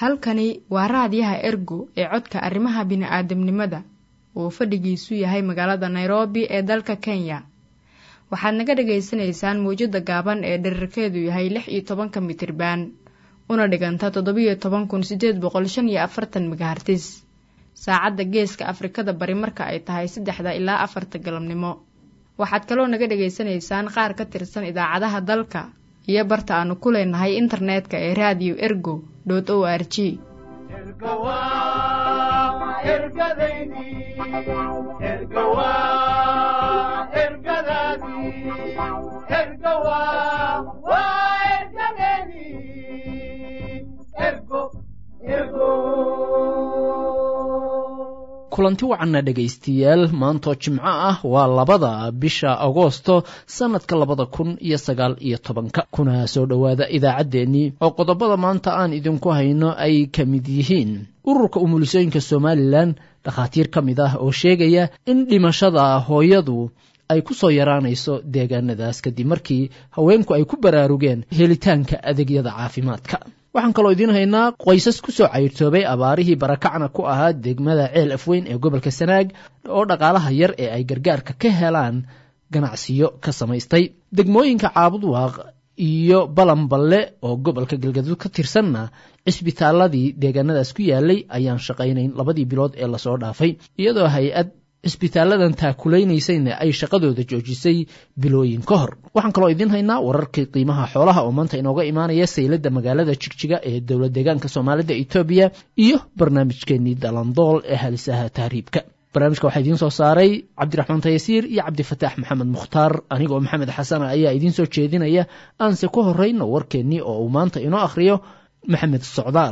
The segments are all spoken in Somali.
halkani waa raadiyaha ergo ee codka arrimaha bini'aadamnimada uu fadhigiisu yahay magaalada nairobi ee dalka kenya waxaad naga dhagaysanaysaan mawjadda gaaban ee dherarkeedu yahay lix iyo tobanka mitriban una dhiganta toddobiyo toban kun sideed boqol shan iyo afartan megahartis saacadda geeska afrikada bari marka ay tahay saddexda ilaa afarta galabnimo waxaad kaloo naga dhagaysanaysaan qaar ka tirsan idaacadaha dalka iyo barta aanu ku leenahay internetka ee radio ergo o r g kulanti wacanna dhegaystayaal maantoo jimco ah waa labada bisha agoosto sannadka labada kun iyo sagaal iyo tobanka kuna soo dhowaada idaacaddeenii oo qodobada maanta aan idinku hayno ay ka mid yihiin ururka umulisooyinka somalilan dhakhaatiir ka mid ah oo sheegaya in dhimashada hooyadu ay ku soo yaraanayso deegaanadaas kadib markii haweenku ay ku baraarugeen helitaanka adeegyada caafimaadka waxaan kaloo idiin haynaa qoysas ku soo cayrtoobay abaarihii barakacna ku ahaa degmada ceel afweyn ee gobolka sanaag oo dhaqaalaha yar ee ay gargaarka ka helaan ganacsiyo ka samaystay degmooyinka caabudwaaq iyo balanballe oo gobolka galgaduud ka tirsanna cisbitaaladii deegaanadaas ku yaalay ayaan shaqaynayn labadii bilood ee lasoo dhaafay iyadoo hay-ad cisbitaaladan taakulaynaysayna ay shaqadooda joojisay bilooyin ka hor waxaan kaloo idiin haynaa wararkii qiimaha xoolaha oo maanta inooga imaanaya sayladda magaalada jigjiga ee dowlad deegaanka soomaalida etoobiya iyo barnaamijkeenii dalandool ee halisaha tahriibka barnaamijka waxaa idiin soo saaray cabdiraxmaan tayasiir iyo cabdifataax maxamed mukhtaar anigoo maxamed xasana ayaa idiin soo jeedinaya aanse ku horrayno warkeennii oo uu maanta inoo akhriyo maxamed socdaal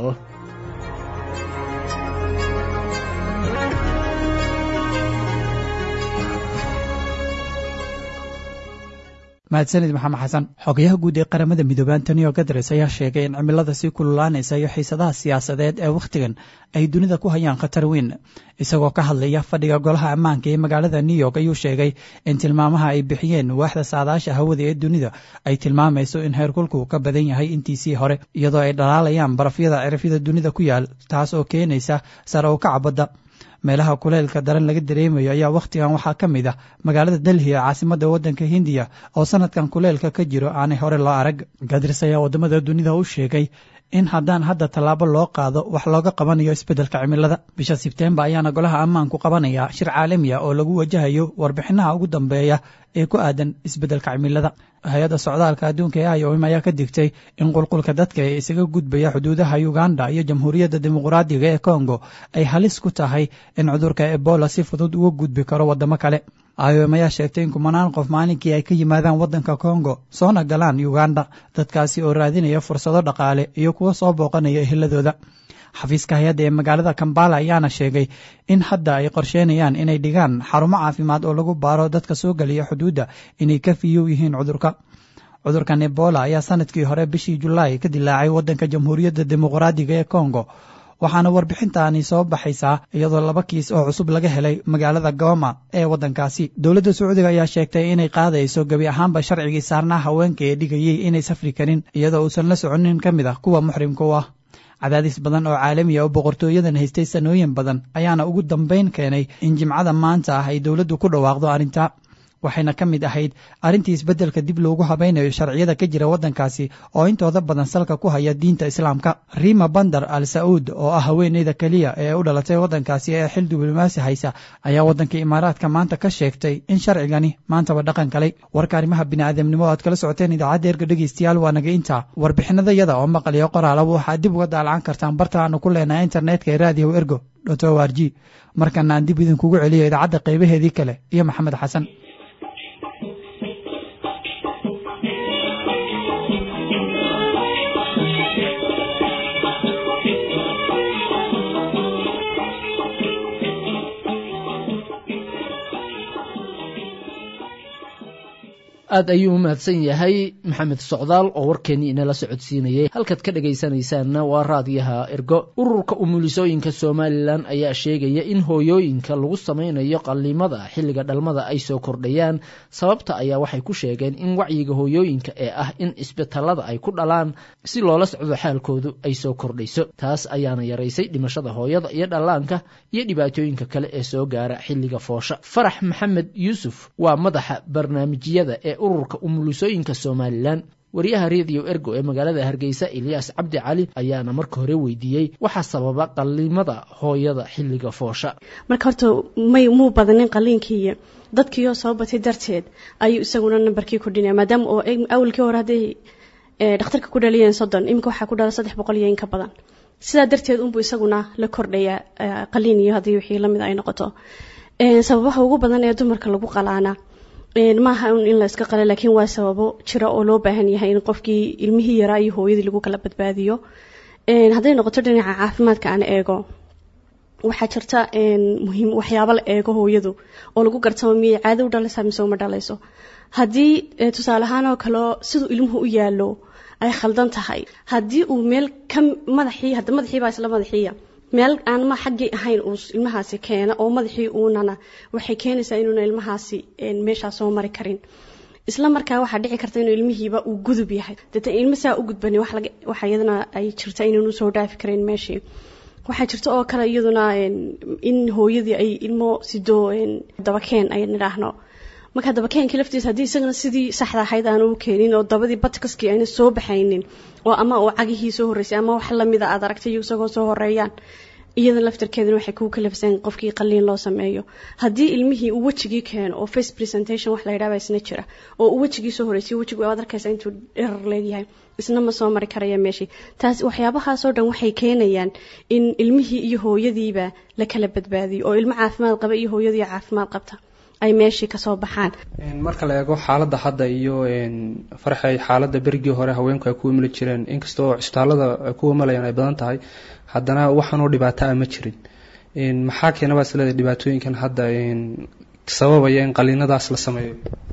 mahadsanid maxamed xasan xogayaha guud ee qaramada midoobey antonio gadres ayaa sheegay in cimilada sii kululaanaysa iyo xiisadaha siyaasadeed ee wakhtigan ay dunida ku hayaan khatar weyn isagoo ka hadlaya fadhiga golaha ammaanka ee magaalada new york ayuu sheegay in tilmaamaha ay bixiyeen waaxda saadaasha hawada ee dunida ay tilmaamayso in heerkulku ka badan yahay intiisii hore iyadoo ay dhalaalayaan barafyada cirifyada dunida ku yaal taas oo keenaysa sare u kaca badda meelaha kuleylka daran laga dareemayo ayaa wakhtigan waxaa ka mid ah magaalada delhi ee caasimada waddanka hindiya oo sanadkan kuleylka ka jiro aanay hore loo arag gadris ayaa waddamada dunida u sheegay in haddaan hadda tallaabo loo qaado wax looga qabanayo isbeddelka cimilada bisha sebteembar ayaana golaha ammaanku qabanaya shir caalami ah oo lagu wajahayo warbixinaha ugu dambeeya ee ku aadan isbeddelka cimilada hay-adda socdaalka adduunka ee iom ayaa ka digtay in qulqulka dadka ee isaga gudbaya xuduudaha uganda iyo jamhuuriyadda dimuqraadiga ee kongo ay halis ku tahay in cudurka ebola si fudud uga gudbi karo waddamo kale iom ayaa sheegtay in kumanaan qof maalinkii ay ka yimaadaan waddanka kongo soona galaan uganda dadkaasi oo raadinaya fursado dhaqaale iyo kuwa soo booqanaya eheladooda xafiiska hay-adda ee magaalada kambala ayaana sheegay in hadda ay qorsheynayaan inay dhigaan xarumo caafimaad oo lagu baaro dadka soo geliya xuduudda inay ka fiyow yihiin cudurka cudurkan ebola ayaa sanadkii hore bishii julaay ka dilaacay waddanka jamhuuriyadda dimuqraadiga ee kongo waxaana warbixintaani soo baxaysaa iyadoo laba kiis oo cusub laga helay magaalada goma ee waddankaasi dowladda sacuudiga ayaa sheegtay inay qaadayso gebi ahaanba sharcigii saarnaa haweenka ee dhigayey inay safri karin iyadoo uusan la soconin ka mid ah kuwa muxrimka u ah cadaadis badan oo caalami ah oo boqortooyadan haystay sanooyin badan ayaana ugu dambayn keenay in jimcada maanta ah ay dowladdu ku dhawaaqdo arrinta waxayna ka mid ahayd arrintii isbeddelka dib loogu habaynayo sharciyada ka jira waddankaasi oo intooda badan salka ku haya diinta islaamka rima bandar al sa'uud oo ah haweeneyda keliya ee u dhalatay waddankaasi ee xil diblomaasi haysa ayaa waddanka imaaraadka maanta ka sheegtay in sharcigani maantaba dhaqan galay warka arrimaha bini'aadamnimo o aad kala socoteen idaacadda erga dhegeystayaal waa naga intaa warbixinadayada oo maqaliyo qoraalaba waxaad dib uga daalacan kartaan barta aanu ku leenahay internetka ee raadiyow ergo dot o r g markana aan dib idinkugu celiyo idaacadda qaybaheedii kale iyo maxamed xasan aad ayuu u mahadsan yahay maxamed socdaal oo warkeennii inala socodsiinayay halkaad ka dhegaysanaysaanna waa raadiyaha ergo ururka umulisooyinka somalilan ayaa sheegaya in hooyooyinka lagu samaynayo qallimada xilliga dhalmada ay soo kordhayaan sababta ayaa waxay ku sheegeen in wacyiga hooyooyinka ee ah in isbitallada ay ku dhalaan si loola socdo xaalkoodu ay soo kordhayso taas ayaana yaraysay dhimashada hooyada iyo dhallaanka iyo dhibaatooyinka kale ee soo gaara xilliga foosha farax maxamed yuusuf waa madaxa barnaamijyada ee ururka umulisooyinka somalilan wariyaha rediyo ergo ee magaalada hargeysa ilyaas cabdi cali ayaana marka hore weydiiyey waxaa sababa qallimada hooyada xilliga foosha marka horta may muu badanin qaliinkiiyo dadkiioo soo batay darteed ayuu isaguna nambarkii kordhinaya maadaama oo awalkii hore hadday dhakhtarka ku dhaliyeen soddon iminka waxaa ku dhala saddex boqol iyo in ka badan sidaa darteed unbuu isaguna la kordhayaa qaliin iyo haddii wixii lamid ay noqoto sababaha ugu badan ee dumarka lagu qalaana maaha un in la iska qala laakiin waa sababo jira oo loo baahan yahay in qofkii ilmihii yaraa iyo hooyadii lagu kala badbaadiyo hadday noqoto dhinaca caafimaadka aan eego waxaa jirta muhiim waxyaabo la eego hooyadu oo lagu gartamo miyay caado u dhalaysaa mise uma dhalayso haddii tusaale ahaan oo kaleo siduu ilmuhu u yaalo ay khaldan tahay haddii uu meel ka madaxii hadda madaxii baa isla madaxiiya meel aan ma xaggii ahayn uu ilmahaasi keena oo madaxii uunana waxay keenaysaa inuuna ilmahaasi meeshaa soo mari karin isla markaa waxaa dhici karta inuu ilmihiiba uu gudub yahay deeta ilma saa u gudbani waxa iyadana ay jirta inaanu soo dhaafi karin meeshii waxaa jirta oo kale iyaduna in hooyadii ay ilmo sido dabakeen ay nidhaahno marka dabakeenkii laftiisa haddii isagana sidii saxda ahayd aanu u keenin oo dabadii badkaskii ayna soo baxaynin oo ama uu cagihii soo horreysay ama wax lamida aad aragtay iyo isagoo soo horeeyaan iyada laftarkeedana waxay kuu kalafseen qofkii qaliin loo sameeyo haddii ilmihii uu wejigii keeno oo face presentation wax la yidhahba isna jira oo uu wejigii soo horreysay wejigu aad arkaysa intuu dherar leegyahay isna ma soo mari karaya meeshii taas waxyaabahaasoo dhan waxay keenayaan in ilmihii iyo hooyadiiba la kala badbaadiyo oo ilmo caafimaad qaba iyo hooyadii caafimaad qabta ay meeshii kasoo baxaan marka la eego xaaladda hadda iyo farxay xaaladda berigii hore haweenku ay ku imali jireen inkastoo cisbitaalada ay ku imalayaan ay badan tahay haddana waxaanoo dhibaato ah ma jirin maxaa keenabaa isleedahay dhibaatooyinkan hadda sababaya in qaliinadaas la sameeyo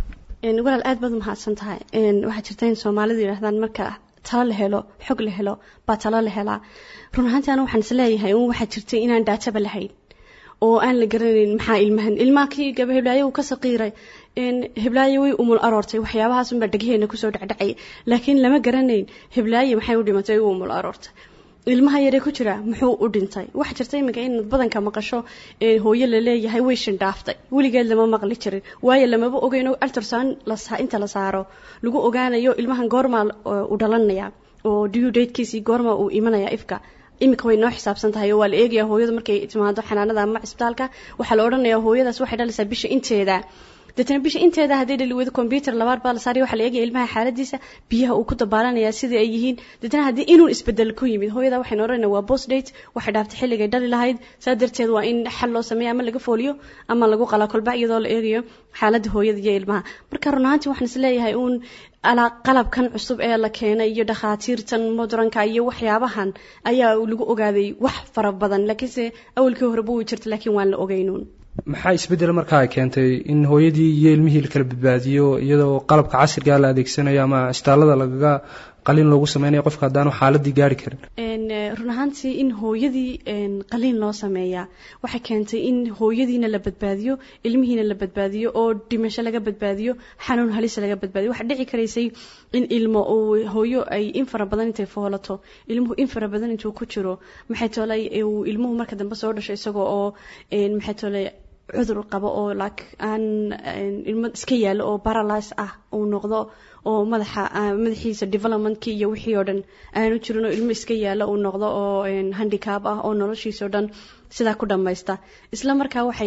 walaal aad baad umahadsan tahay waxaa jirta in soomaalidu yidhahdaan marka talo la helo xog la helo baa talo la helaa run ahaantii ana waxaan isleeyahay un waxaa jirtay inaan daataba lahayn oo aan la garanayn maxaa ilmahan ilmaha kii gaba heblaayo uu ka saqiiray heblaayo way umul aroortay waxyaabahaas unbaa dhegheena kusoo dhacdhacay laakiin lama garanayn heblaayo maxay u dhimatay u umul aroortay ilmaha yaree ku jira muxuu u dhintay waxaa jirta iminka inaad badanka maqasho hooyo laleeyahay way shindhaaftay weligeed lama maqli jirin waayo lamaba ogeyno altorsan inta la saaro lagu ogaanayo ilmahan goormaa u dhalanaya oo due datekiisii goormaa uu imanaya ifka iminka way noo xisaabsan tahay oo waa la eegaya hooyada markay timaado xanaanada ama cisbitaalka waxaa la odhanaya hooyadaas waxay dhalaysaa bisha inteeda deetana bisha inteeda hadday dhali weydo combyuter labaad baa la saaraya waxaa la eegaya ilmaha xaaladiisa biyaha uu ku dabaalanaya sidai ay yihiin deetana haddii inuun isbedel ku yimid hooyada waxaynu odhanaya waa post date waxay dhaaftay xilligay dhali lahayd saa darteed waa in xal loo sameeya ama laga fooliyo ama lagu qalaa kolba iyadoo la eegayo xaaladda hooyada iyo ilmaha marka run ahaantii waxaan is leeyahay uun qalabkan cusub ee la keenay iyo dhakhaatiirtan modranka iyo waxyaabahan ayaa lagu ogaaday wax fara badan laakiinse awalkii horeba way jirta laakiin waan la ogeynuun maxaa isbeddel markaa ay keentay in hooyadii iyo ilmihii la kala badbaadiyo iyadoo qalabka casrigaa la adeegsanayo ama cisbitaalada lagaga qaliin loogu sameynayo qofka haddaanu xaaladii gaari karin run ahaantii in hooyadii qaliin loo sameeyaa waxay keentay in hooyadiina la badbaadiyo ilmihiina la badbaadiyo oo dhimasho laga badbaadiyo xanuun halisa laga badbaadiyo waxaa dhici karaysay in ilmo uu hooyo ay in fara badan intay foolato ilmuhu in fara badan intuu ku jiro maxay toolay uu ilmuhu marka dambe soo dhasho isagoo oo maxay toolay cudur qabo oo like aan ilmo iska yaalo oo paralyze ah uu noqdo oo madaxa madaxiisa developmentkii iyo wixii oo dhan aanu jirin oo ilmo iska yaalo uu noqdo oo handicap ah oo noloshiisa o dhan sidaa ku dhammaysta isla markaa waxay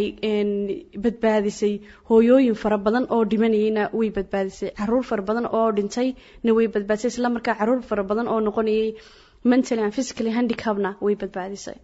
badbaadisay hooyooyin fara badan oo dhimanayayna way badbaadisay caruur fara badan oo dhintayna way badbaadisay isla markaa caruur fara badan oo noqonayay mentally and physically handicapna way badbaadisay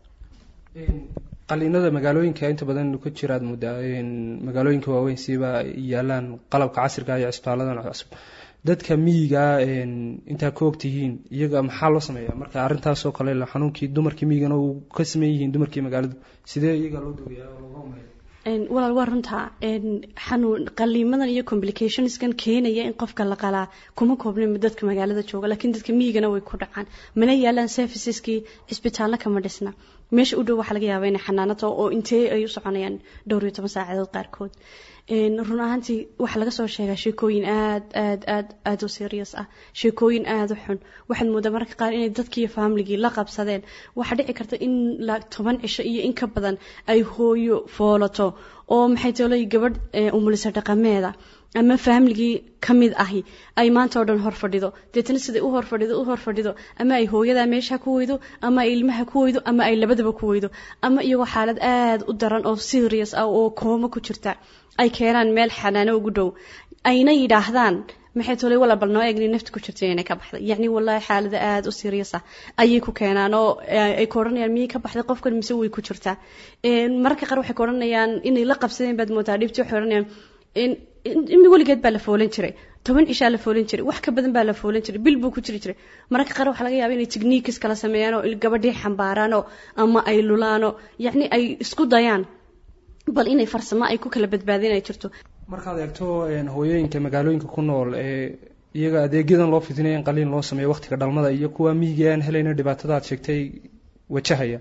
qaliinada magaalooyinka inta badan ka jiraad muddaa magaalooyinka waaweyn siiba yaalaan qalabka casriga iyo cisbitaaladan cusub dadka miyigaa intaa ka ogtihiin iyaga maxaa loo sameeyaa marka arrintaasoo kale xanuunkii dumarkii miyigana uu ka sameyn yihiin dumarkii magaaladu sidee iyaga loo dogayaa oo looga umeeya walaal waa runtaa xanuun qaliimadan iyo complicationskan keenaya in qofka la qalaa kuma koobnin dadka magaalada jooga laakiin dadka miyigana way ku dhacaan mana yaalaan serviceskii cisbitaalna kama dhisna meesha u dhow waxaa laga yaabaa inay xanaanato oo intee ay u soconayaan dhowr iyo toban saacadood qaarkood run ahaantii waxaa laga soo sheegaa sheekooyin aad aad aad aada u serious ah sheekooyin aada u xun waxaad moodaa mararka qaar inay dadkiiyo faamiligii la qabsadeen waxaa dhici karta in toban cisho iyo in ka badan ay hooyo foolato oo maxay toolay gabadh umulisa dhaqameeda ama faamiligii ka mid ahi ay maanta oo dhan hor fadhido deetana siday u hor fadhido u hor fadhido ama ay hooyadaa meesha ku weydo ama ay ilmaha ku weydo ama ay labadaba ku weydo ama iyagoo xaalad aada u daran oo serious ah oo koomo ku jirta ay keenaan meel xanaano ugu dhow ayna yidhaahdaan maxay tolay wala bal noo eegni nafta ku jirtay inay ka baxday yacni wallaahi xaalada aada u serious ah ayay ku keenaan oo ay ku odhanayaan miyay ka baxday qofkan mise way ku jirtaa mararka qaar waxay ku odhanayaan inay la qabsadeen baad moodaa dhibti waxay odhanayaan in weligeed baa la foolan jiray toban cishaa la foolan jiray wax ka badan baa la foolan jiray bil buu ku jiri jiray mararka qaar waxaa laga yaaba inay techniques kala sameeyaan oo gabadhii xambaaraanoo ama ay lulaano yacni ay isku dayaan bal inay farsamo ay ku kala badbaadin ay jirto markaad eegto hooyooyinka magaalooyinka ku nool ee iyaga adeegyadan loo fidinaya in qaliin loo sameeyo waqtiga dhalmada iyo kuwa miyiga aan helayna dhibaatada aad sheegtay wajahaya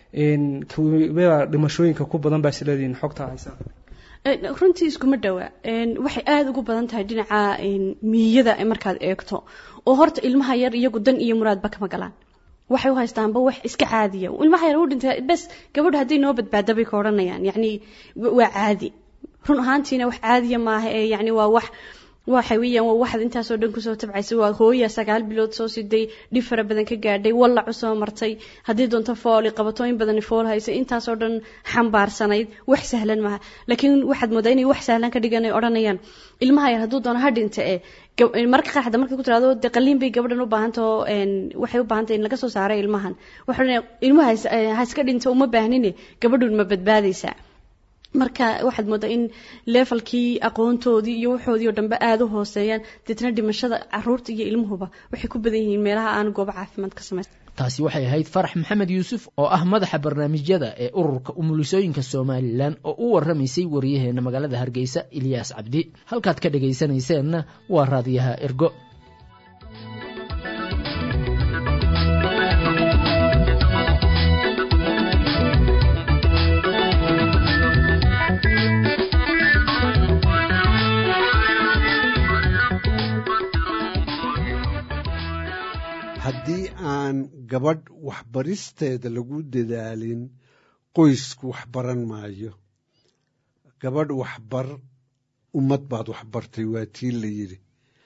kuwaa dhimashooyinka ku badan baa isleedihiin xogtaa haysaa runtii iskuma dhawa waxay aada ugu badan tahay dhinaca miyada markaad eegto oo horta ilmaha yar iyagu dan iyo muraadba kama galaan waxay u haystaanba wax iska caadiya ilmaha yar u dhintay bes gabadha hadday noo badbaada bay ka odhanayaan yacni waa caadi run ahaantiina wax caadiya maaha ee yacni waa wax waxa weeyaan waa waxaad intaasoo dhan kusoo tabcaysa waa hooya sagaal bilood soo siday dhib fara badan ka gaadhay wallac usoo martay haddii doonto fooli qabato in badan fool haysa intaasoo dhan xambaarsanayd wax sahlan maaha laakiin waxaad moodaa inay wax sahlan ka dhigan ay odhanayaan ilmaha yar hadduu doono ha dhinta ee marka qaar hadda markaad ku tiraado dee qaliin bay gabadhan u baahantao waxay u baahantay in laga soo saaray ilmahan waxa odhanaya ilmaha ha iska dhinta uma baahnine gabadhun ma badbaadaysaa marka waxaad moodaa in leefalkii aqoontoodii iyo waxoodii oo dhanbe aada u hooseeyaan deetna dhimashada caruurta iyo ilmuhuba waxay ku badan yihiin meelaha aan goobo caafimaad ka samaysta taasi waxay ahayd farax maxamed yuusuf oo ah madaxa barnaamijyada ee ururka umulisooyinka somalilan oo u warramaysay waryaheena magaalada hargeysa ilyaas cabdi halkaad ka dhegaysanayseena waa raadiyaha ergo haddii aan gabadh waxbaristeeda lagu dadaalin qoysku wax baran maayo gabadh waxbar ummad baad waxbartay waa tii la yidhi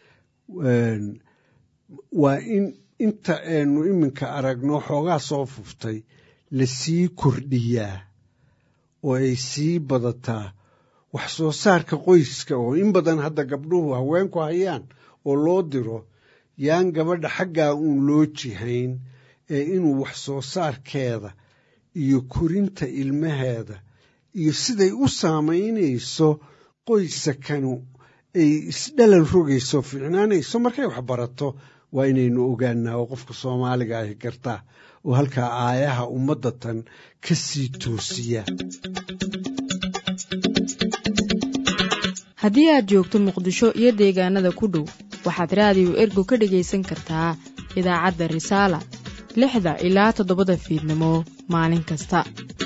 waa in inta aynu iminka aragno xoogaa soo fuftay la sii kordhiyaa oo ay sii badataa wax soo saarka qoyska oo in badan hadda gabdhuhu haweenku hayaan oo loo diro yaan gabadha xaggaa uun loo jihayn ee inuu wax soo saarkeeda iyo korinta ilmaheeda iyo siday u saamaynayso qoysakanu ay isdhalan rogayso fiicnaanayso markay wax barato waa inaynu ogaanaa oo qofka soomaaliga ahi gartaa oo halkaa aayaha ummadda tan ka sii toosiya haddii aad joogto muqdisho iyo deegaanada ku dhow waxaad raadiyo ergo ka dhegaysan kartaa idaacadda risaala lixda ilaa toddobada fiidnimo maalin kasta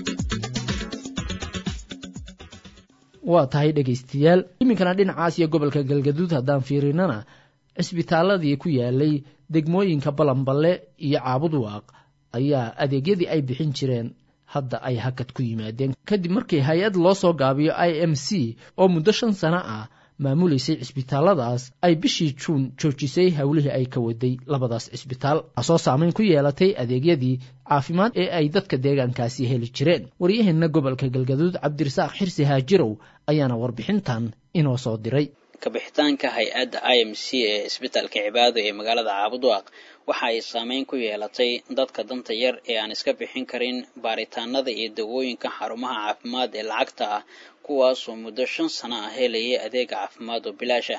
waa tahay dhegaystayaal iminkana dhinacaas iyo gobolka galgaduud haddaan fiirinana cisbitaaladii ku yaalay degmooyinka balanballe iyo caabudwaaq ayaa adeegyadii ay bixin jireen hadda ay hakad ku yimaadeen kadib markii hay-ad loo soo gaabiyo i m c oo muddo shan sano ah maamulaysay cisbitaalladaas ay bishii juun joojisay howlihii ay ka waday labadaas cisbitaal taasoo saamayn ku yeelatay adeegyadii caafimaad ee ay dadka deegaankaasi heli jireen waryaheenna gobolka galgaduud cabdirasaaq xirsi haajirow ayaana warbixintan inoo soo diray kabixitaanka hay-adda i m c ee isbitaalka cibaado ee magaalada caabudwaaq waxa ay saameyn ku yeelatay dadka danta yar ee aan iska bixin karin baaritaanada iyo dawooyinka xarumaha caafimaad ee lacagta ah kuwaasoo muddo shan sano ah helayay adeega caafimaad oo bilaash ah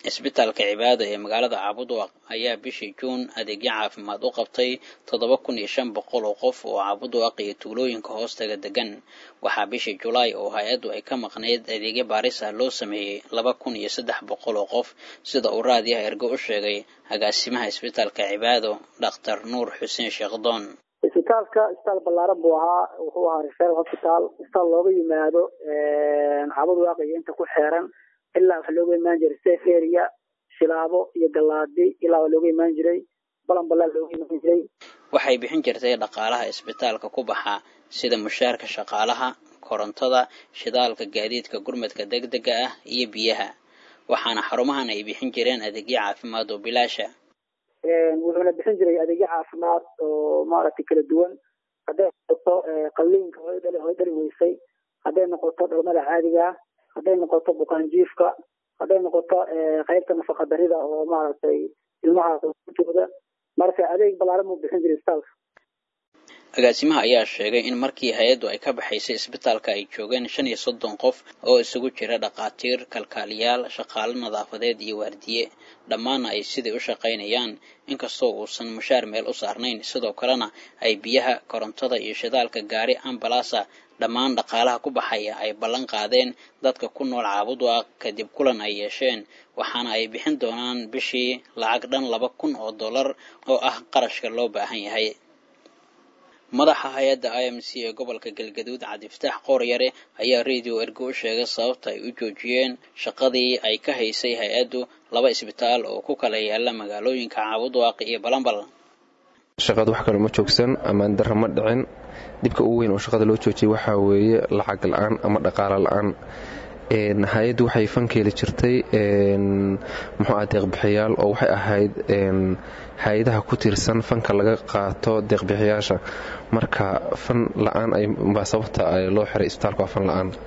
cisbitaalka cibaado ee magaalada caabudwaq ayaa bishii juun adeegyo caafimaad u qabtay toddoba kun iyo shan boqol oo qof oo caabudwaq iyo tuulooyinka hoostaga degan waxaa bishii julaay oo hay-addu ay ka maqnayd adeegyo baaris ah loo sameeyey laba kun iyo saddex boqol oo qof sida uu raadiyaha ergo u sheegay agaasimaha cisbitaalka cibaado dhakhtar nuur xuseen sheekhdoon isbitaalka isbitaal ballaaran buu ahaa wuxuu ahaa referal hospital isbitaal looga yimaado caabudwaq iyo inta ku xeeran ilaa waxa looga imaan jiray safe area shilaabo iyo galaadi ilaa waa looga imaan jiray balan balaa looga imaan jiray waxay bixin jirtay dhaqaalaha isbitaalka ku baxa sida mushaarka shaqaalaha korontada shidaalka gaadiidka gurmadka degdega ah iyo biyaha waxaana xarumahan ay bixin jireen adeegyo caafimaad oo bilaasha wuxuuna bixin jiray adeegyo caafimaad oo maaragtay kala duwan hadday noqoto qalliinka hoy dhali weysay hadday noqoto dhalmada caadiga hadday noqoto bukaanjiifka hadday noqoto qaybta nafaqa darida oo maaragtay ilmaha qotooda marka adeeg balaaran buu bixin jiray isbitaalka agaasimaha ayaa sheegay in markii hay-addu ay ka baxaysay isbitaalka ay joogeen shan iyo soddon qof oo isugu jira dhakhaatiir kalkaaliyaal shaqaalo nadaafadeed iyo waardiye dhammaanna ay sidai u shaqaynayaan inkastoo uusan mushaar meel u saarnayn sidoo kalena ay biyaha korontada iyo shidaalka gaari ambalaasa dhammaan dhaqaalaha ku baxaya ay ballan qaadeen dadka ku nool caabudwaaq kadib kulan ay yeesheen waxaana ay bixin doonaan bishii lacag dhan laba kun oo dollar oo ah qarashka loo baahan yahay madaxa hay-adda i m c ee gobolka galgaduud cabdifataax qooryare ayaa radio ergo u sheegay sababta ay u joojiyeen shaqadii ay ka haysay hay-addu laba isbitaal oo ku kala yaala magaalooyinka caabudwaaq iyo balambal shaqada wax kale ma joogsan ammaan darra ma dhicin dhibka ugu weyn oo shaqada loo joojiyay waxaa weeye lacag la-aan ama dhaqaalo la-aan hay-addu waxay fankeeli jirtay muxuu ah deeqbixiyaal oo waxay ahayd hay-adaha ku tiirsan fanka laga qaato deeqbixiyaasha marka fan la-aan baa sababta loo xiray isbitaalka waa fan la-aan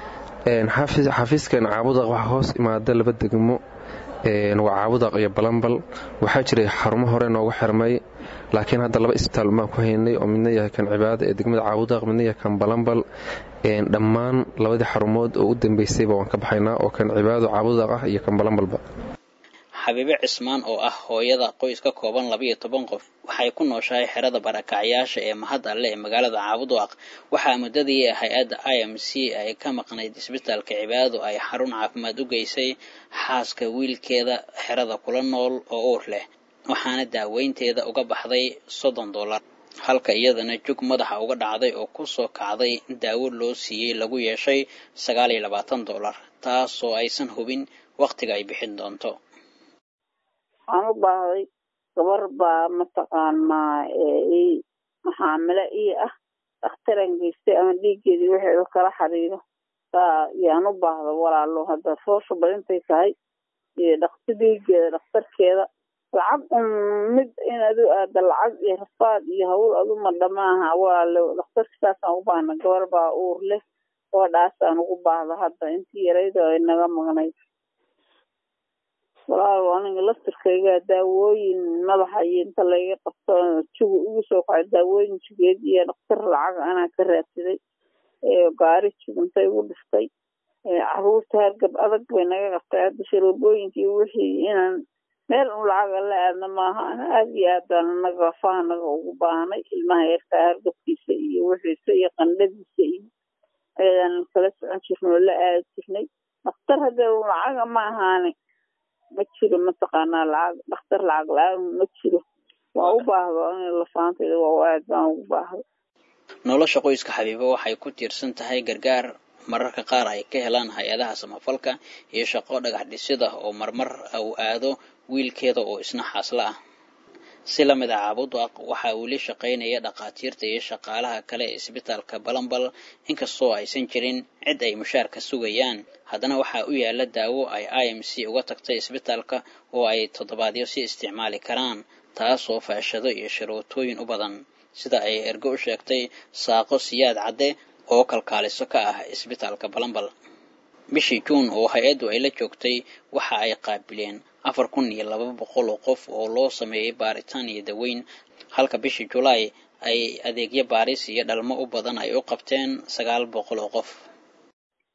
xafiiskan caabudaq waxaa hoos imaada laba degmo waa caabudaq iyo balambal waxaa jiray xarumo hore noogu xirmay laakiin hadda laba isbitaal baan ku haynay oo midna yahay kan cibaada ee degmada caabudaq midna yahay kan balambal dhammaan labadii xarumood oo u dambeysayba waan ka baxaynaa oo kan cibaado caabudaq ah iyo kan balambalba xabiibe cismaan oo ah hooyada qoys ka kooban labayo toban qof waxay ku nooshahay xerada barakacyaasha ee mahad alle ee magaalada caabudwaaq waxaa muddadii hay-adda i m c ay ka maqnayd isbitaalka cibaado ay xarun caafimaad u geysay xaaska wiilkeeda xerada kula nool oo uur leh waxaana daaweynteeda uga baxday soddon dollar halka iyadana jug madaxa uga dhacday oo ku soo kacday daawo loo siiyey lagu yeeshay sagaal iyo labaatan dollar taasoo aysan hubin wakhtiga ay bixin doonto waxaan u baahday gabar baa mataqaanaa maxaamilo ii ah dhakhtaran geystay ama dhiiggeedii waxeedu kala xiriiro saa yaan u baahda walaalo hadda foosha badintay tahay iyo dhakti dhiiggeeda dhakhtarkeeda lacag un mid inaad u aada lacag iyo rafaad iyo hawl aduma dhamaaha walaalo dhakhtarka saasaan u baahna gabar baa uur leh gabadhaasaan ugu baahda hadda intii yarayda ay naga maqnayd walaal aniga laftirkayga daawooyin madaxa iyo inta layga qabto jugu igu soo kacay daawooyin jugeed iyo dhakhtar lacag anaa ka raadsaday gaari juganta igu dhiftay caruurta hargab adag bay naga qabtay hadda sharoobooyinkii wixii inaan meel un lacaga la aadna maaha aad iyo aad baan anaga afaha naga ugu baahnay ilmaha yarkaa hargabkiisa iyo wixiisa iyo qandhadiisa iyo ayadaan kala socon jirnay oo la aadi jirnay dhakhtar hadda lacaga ma ahaane ma jiro mataqaanaa lacag dhakhtar lacag la-aan ma jiro waa u baahdo in lafaantayda waa aad baan ugu baahdo nolosha qoyska xabiibo waxay ku tiirsan tahay gargaar mararka qaar ay ka helaan hay-adaha samafalka iyo shaqo dhagax dhisida oo marmar uu aado wiilkeeda oo isna xaasla ah si la mid a caabudaq waxaa weli shaqaynaya dhakhaatiirta iyo shaqaalaha kale ee isbitaalka balambal inkastoo aysan jirin cid ay mushaarka sugayaan haddana waxaa u yaala daawo ay i m c uga tagtay isbitaalka oo ay toddobaadyo si isticmaali karaan taasoo faashado iyo sharootooyin u badan sida ay ergo u sheegtay saaqo siyaad cadde oo kalkaaliso ka ah isbitaalka balambal bishii juun oo hay-addu ay la joogtay waxa ay qaabileen afar kun iyo laba boqol oo qof oo loo sameeyey baaritaan iyo daweyn halka bishii julaay ay adeegyo baaris iyo dhalmo u badan ay u qabteen sagaal boqol oo qof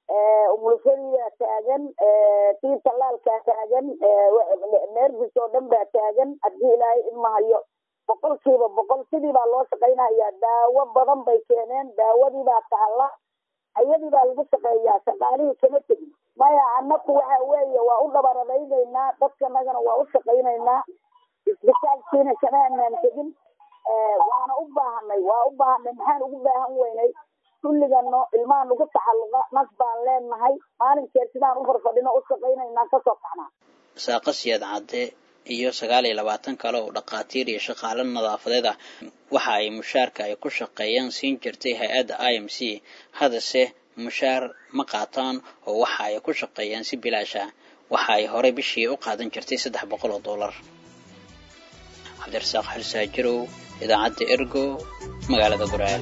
umulfadiibaa taagan tii tallaalkaa taagan neerfis oo dhan baa taagan haddii ilaahay imahayo boqolkiiba boqol sidii baa loo shaqaynayaa daawo badan bay keeneen daawadii baa taalla ayadii baa lagu shaqeeyaa shaqaalihii kama tegin maya annaku waxa weeye waa u dhabaradaynaynaa dadkanagana waa u shaqaynaynaa isbitaalkiina kama anaan tegin waana u baahanay waa u baahanay maxaan ugu baahan weynay kulligano ilmaha nagu tacalluqa nas baan leenahay maalinkeed sidaan u farfadhino u shaqaynaynaa kasoo kacnaa saaqo siyaad cadde iyo sagaal iyo labaatan kale oo dhakhaatiir iyo shaqaale nadaafadeed ah waxa ay mushaarka ay ku shaqeeyaan siin jirtay hay-adda i m c haddase mushaar ma qaataan oo waxa ay ku shaqeeyaan si bilaash ah waxa ay horey bishii u qaadan jirtay saddex boqol oo dollar cabdirasaaq xalsaajirow idaacadda ergo magaalada guraal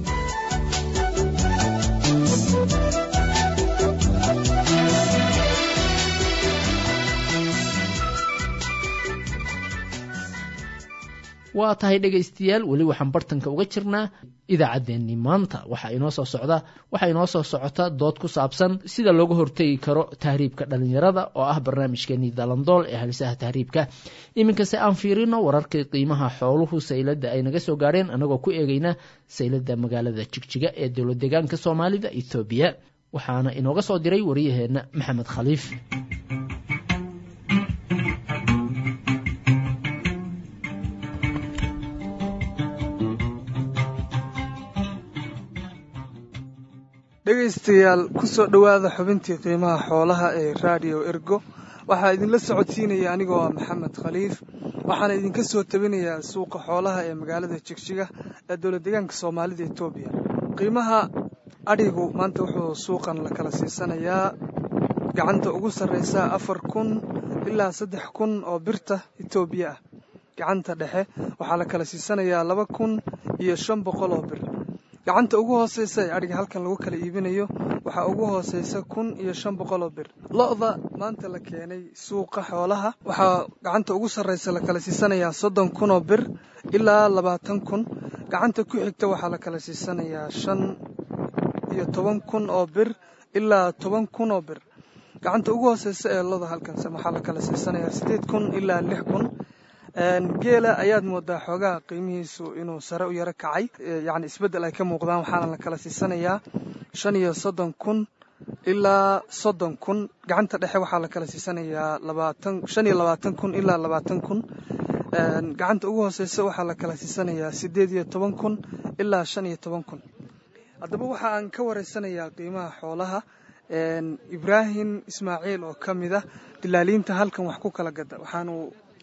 waa tahay dhegaystayaal weli waxaan bartanka uga jirnaa idaacaddeenni maanta waxaa inoo soo socda waxaa inoo soo socota dood ku saabsan sida looga hortegi karo tahriibka dhalinyarada oo ah barnaamijkeenii dalandool ee halisaha tahriibka iminkase aan fiirino wararkii qiimaha xooluhu sayladda ay naga soo gaadheen anagoo ku eegayna sayladda magaalada jigjiga ee dowlad deegaanka soomaalida ethoobiya waxaana inooga soo diray wariyaheenna maxamed khaliif dhegaystayaal ku soo dhowaada xubintii qiimaha xoolaha ee raadiyo ergo waxaa idinla socodsiinaya anigoo ah maxamed khaliif waxaana idinka soo tabinayaa suuqa xoolaha ee magaalada jigjiga ee dowlad deegaanka soomaalida etoobiya qiimaha adhigu maanta wuxuu suuqan la kala siisanayaa gacanta ugu sarreysa afar kun ilaa saddex kun oo birta etoobiya ah gacanta dhexe waxaa la kala siisanayaa laba kun iyo shan boqol oo bir gacanta ugu hooseysa ee adhiga halkan lagu kala iibinayo waxaa ugu hooseysa kun iyo shan boqol oo bir lo-da maanta la keenay suuqa xoolaha waxaa gacanta ugu sarreysa la kala siisanayaa soddon kun oo bir ilaa labaatan kun gacanta ku xigta waxaa la kala siisanayaa shan iyo toban kun oo bir ilaa toban kun oo bir gacanta ugu hooseysa ee loda halkanse waxaa la kala siisanayaa siddeed kun ilaa lix kun geela ayaad moodaa xoogaha qiimihiisu inuu sare u yaro kacay yacni isbeddel ay ka muuqdaan waxaana la kala siisanayaa shan iyo soddon kun ilaa soddon kun gacanta dhexe waxaa la kala siisanayaa labaatan shan iyo labaatan kun ilaa labaatan kun gacanta ugu hooseysa waxaa la kala siisanayaa siddeed iyo toban kun ilaa shan iyo toban kun haddaba waxa aan ka wareysanayaa qiimaha xoolaha ibraahim ismaaciil oo ka mid ah dilaaliinta halkan wax ku kala gada waxaanu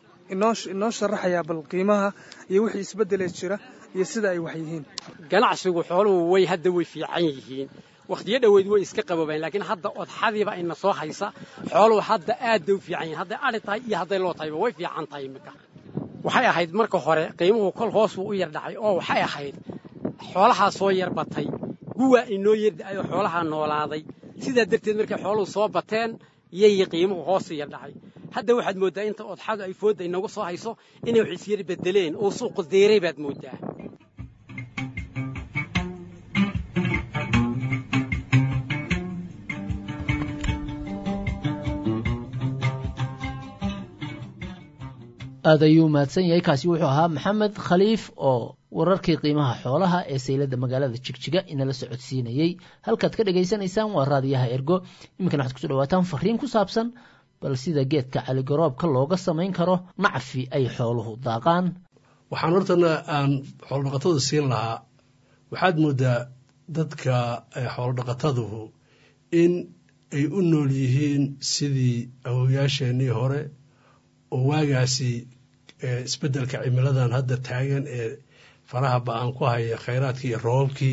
inoo sharaxayaa bal qiimaha iyo wixii isbeddelee jira iyo sida ay wax yihiin ganacsigu xooluhu way hadda way fiican yihiin wakhtiyo dhoweyd way iska qaboobeen laakiin hadda odxadiiba ina soo haysa xooluhu hadda aad bay u fiican yihiin hadday adhi tahay iyo hadday loo tahayba way fiican tahay iminka waxay ahayd marka hore qiimuhu kol hoos buu u yar dhacay oo waxay ahayd xoolahaa soo yar batay guwaa inoo yar da'ay oo xoolahaa noolaaday sidaa darteed markay xooluhu soo bateen yay qiimuhu hoos u yar dhacay hadda waxaad mooddaa inta odxadu ay foodda inagu soo hayso inay wax isyar beddeleen oo suuqu deeray baad mooddaa aad ayuu mahadsan yahay kaasi wuxuu ahaa maxamed khaliif oo wararkii qiimaha xoolaha ee sayladda magaalada jigjiga inala socodsiinayey halkaad ka dhagaysanaysaan waa raadiyaha ergo iminkana waxad kuso dhawaataan fariin ku saabsan bal sida geedka caligaroobka looga samayn karo nacfi ay xooluhu daaqaan waxaan hortana aan xoolodhaqatada siin lahaa waxaad moodaa dadka xoolodhaqataduhu in ay u nool yihiin sidii awoyaasheenii hore oo waagaasi isbeddelka cimiladan hadda taagan ee faraha ba-aan ku haya khayraadkii iyo roobabkii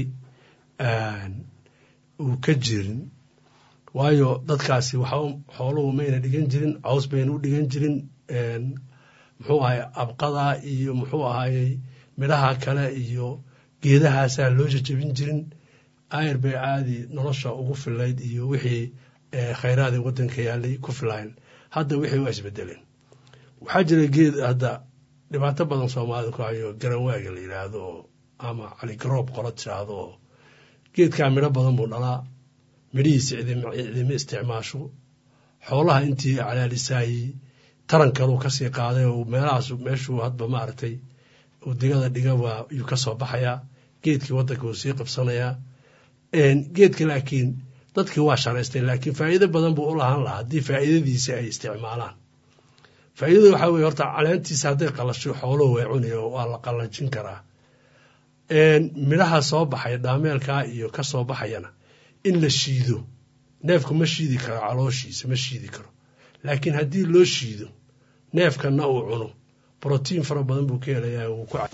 uu ka jirin waayo dadkaasi waxa xooluhu mayna dhigan jirin caws bayna u dhigan jirin muxuu ahay abqada iyo muxuu ahayey midhaha kale iyo geedahaasaa loo jajabin jirin ayr bay caadi nolosha ugu filayd iyo wixii khayraadii waddanka yaalay ku filayn hadda wixii waa isbedeleen waxaa jira geed hadda dhibaato badan soomaalida ku hayo garanwaaga la yidhaahdo oo ama caligaroob qolo tiraahdo oo geedkaa midho badan buu dhalaa midhihiisa cidima isticmaasho xoolaha intii calaalisaayey taran kaluu kasii qaaday oo meelahaas meeshuu hadba maaragtay uu digada dhiga waa yuu ka soo baxayaa geedkii waddanka uu sii qabsanayaa geedka laakiin dadkii waa sharaystay laakiin faa'iido badan buu u lahaan lahaa haddii faa'iidadiisa ay isticmaalaan faa'iidada waxaa weye horta caleentiisa hadday qalasho xooluhu way cunaya waa la qalajin karaa midhaha soo baxaya dhaameelkaa iyo ka soo baxayana in la shiido neefku ma shiidi karo calooshiisa ma shiidi karo laakiin haddii loo shiido neefkanna uu cuno brotiin fara badan buu ka helayaa wuu ku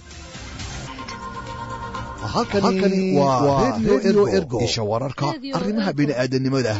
halkani waa redio ergo isha wararka arrimaha bini'aadanimada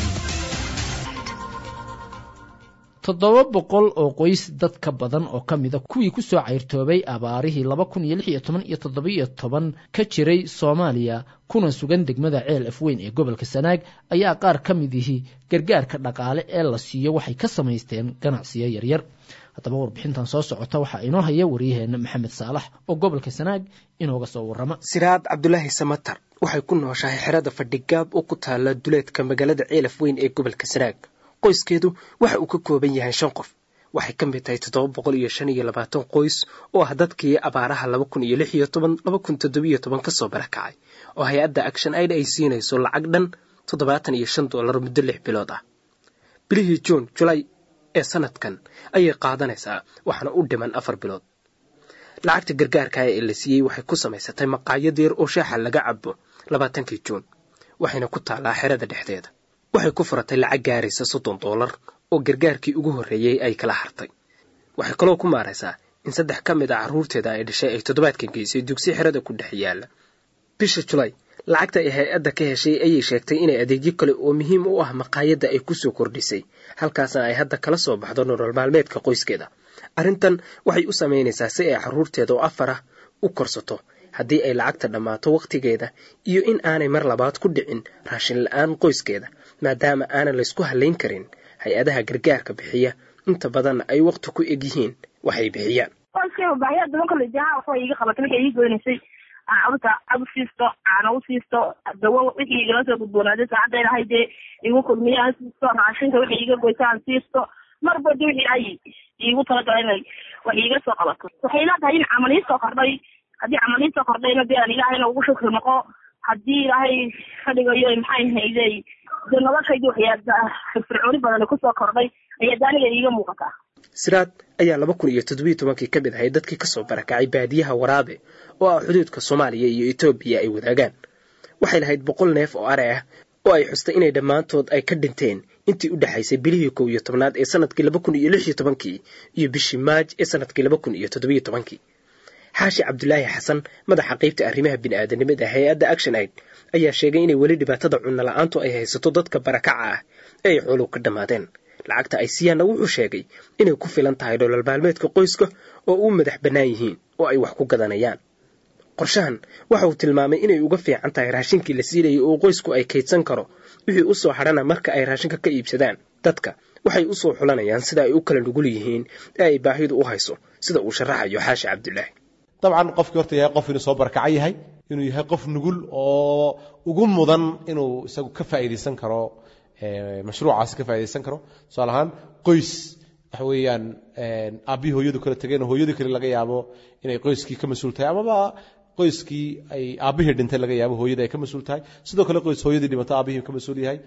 toddoba boqol oo qoys dad ka badan oo ka mida kuwii ku soo cayrtoobay abaarihii laba kun iyo lix iyo toban iyo toddobiyo toban ka jiray soomaaliya kuna sugan degmada ceel afweyn ee gobolka sanaag ayaa qaar ka mid ihi gargaarka dhaqaale ee la siiyo waxay ka samaysteen ganacsiyo yaryar haddaba warbixintan soo socota waxaa inoo haya waryaheena maxamed saalax oo gobolka sanaag inooga soo warrama siraad cabdulaahi samatar waxay ku nooshahay xerada fadhigaab oo ku taala duleedka magaalada ceelaf weyn ee gobolka sanaag qoyskeedu waxa uu ka kooban yahay shan qof waxay ka mid tahay toddoba boqol iyo shan iyo labaatan qoys oo ah dadkii abaaraha laba kun iyo lix iyo toban laba kun toddobiyo toban ka soo barakacay oo hay-adda action aid ay siinayso lacag dhan toddobaatan iyo shan dollar muddo lix bilood ah bilihii juun julay ee sanadkan ayay qaadanaysaa waxaana u dhiman afar bilood lacagta gargaarka ee la siiyey waxay ku samaysatay maqaayad yar oo shaaxa laga cabo labaatankii juun waxayna ku taallaa xerada dhexdeeda waxay ku furatay lacag gaaraysa soddon doolar oo gargaarkii ugu horreeyey ay kala hartay waxay kaloo ku maaraysaa in saddex ka mid a carruurteeda ay dhashay ay toddobaadkan geysay dugsi xerada ku dhex yaalla bisha julay lacagta ay hay-adda ka heshay ayay sheegtay inay adeegyo kale oo muhiim u ah maqaayadda ay ku soo kordhisay halkaasna ay hadda kala soo baxdo nolol maalmeedka qoyskeeda arrintan waxay u samaynaysaa si ay carruurteeda oo afar ah u korsato haddii ay lacagta dhammaato wakhtigeeda iyo in aanay mar labaad ku dhicin raashin la-aan qoyskeeda maadaama aanan laysku hallayn karin hay-adaha gargaarka bixiya inta badanna ay wakhti ku eg yihiin waxay bixiyaan qoyskayba baahiyaa daban kale jaha waxba iga qabatay waxay ii goynaysay caruurta cab u siisto caana u siisto dawo wixii igala soo gudboonaaday saacadda ilahay dee igu kulmiyaan siisto raashinka wixii iga goysaan siisto marba de wixii ay iigu talagala inay wax iiga soo qabato waxay leedahay in camal ii soo kordhay haddii camal ii soo kordhayna dee aan ilaahayna ugu shukri noqo haddii ilaahay ka dhigayo maxay haydey dee noloshaydi waxyaa firfircooni badan kusoo kordhay ayaa daaniga iiga muuqataa siraad ayaa laba kun iyo toddobiyo tobankii ka mid ahay dadkii kasoo barakacay baadiyaha waraabe oo ah xuduudka soomaaliya iyo etoobiya ay wadaagaan waxay lahayd boqol neef oo are ah oo ay xustay inay dhammaantood ay ka dhinteen intii u dhexaysay bilihii kow iyo tobnaad ee sanadkii laba kun iyo lix iyo tobankii iyo bishii maaj ee sanadkii laba kun iyo toddobiyo tobankii xaashi cabdulaahi xasan madaxa qaybta arrimaha bini'aadanimada hay-adda action aid ayaa sheegay inay weli dhibaatada cunno la-aantu ay haysato dadka barakaca ah ee ay xooluhu ka dhammaadeen lacagta ay siiyaanna wuxuu sheegay inay ku filan tahay dholol maalmeedka qoyska oo u madax bannaan yihiin oo ay wax ku gadanayaan qorshahan waxa uu tilmaamay inay uga fiican tahay raashinkii la siinayay oo qoysku ay kaydsan karo wixii u soo hadhana marka ay raashinka ka iibsadaan dadka waxay u soo xulanayaan sida ay u kala nugul yihiin ee ay baahidu u hayso sida uu sharaxayo xaashi cabdulaahi dabcan qofkii horta yahay qof inuu soo barakaca yahay inuu yahay qof nugul oo ugu mudan inuu isagu ka faa'iidaysan karo mashruucaasi ka faaidaysan karo tusaale ahaan qoys waxa weeyaan aabbihii hooyadu kala tegeen oo hooyadii kale laga yaabo inay qoyskii ka mas-uul tahay amaba qoyskii ay aabbihii dhintay laga yaabo hooyadii ay ka mas-uul tahay sidoo kale qoys hooyadii dhimato aabbihii ka mas-uul yahay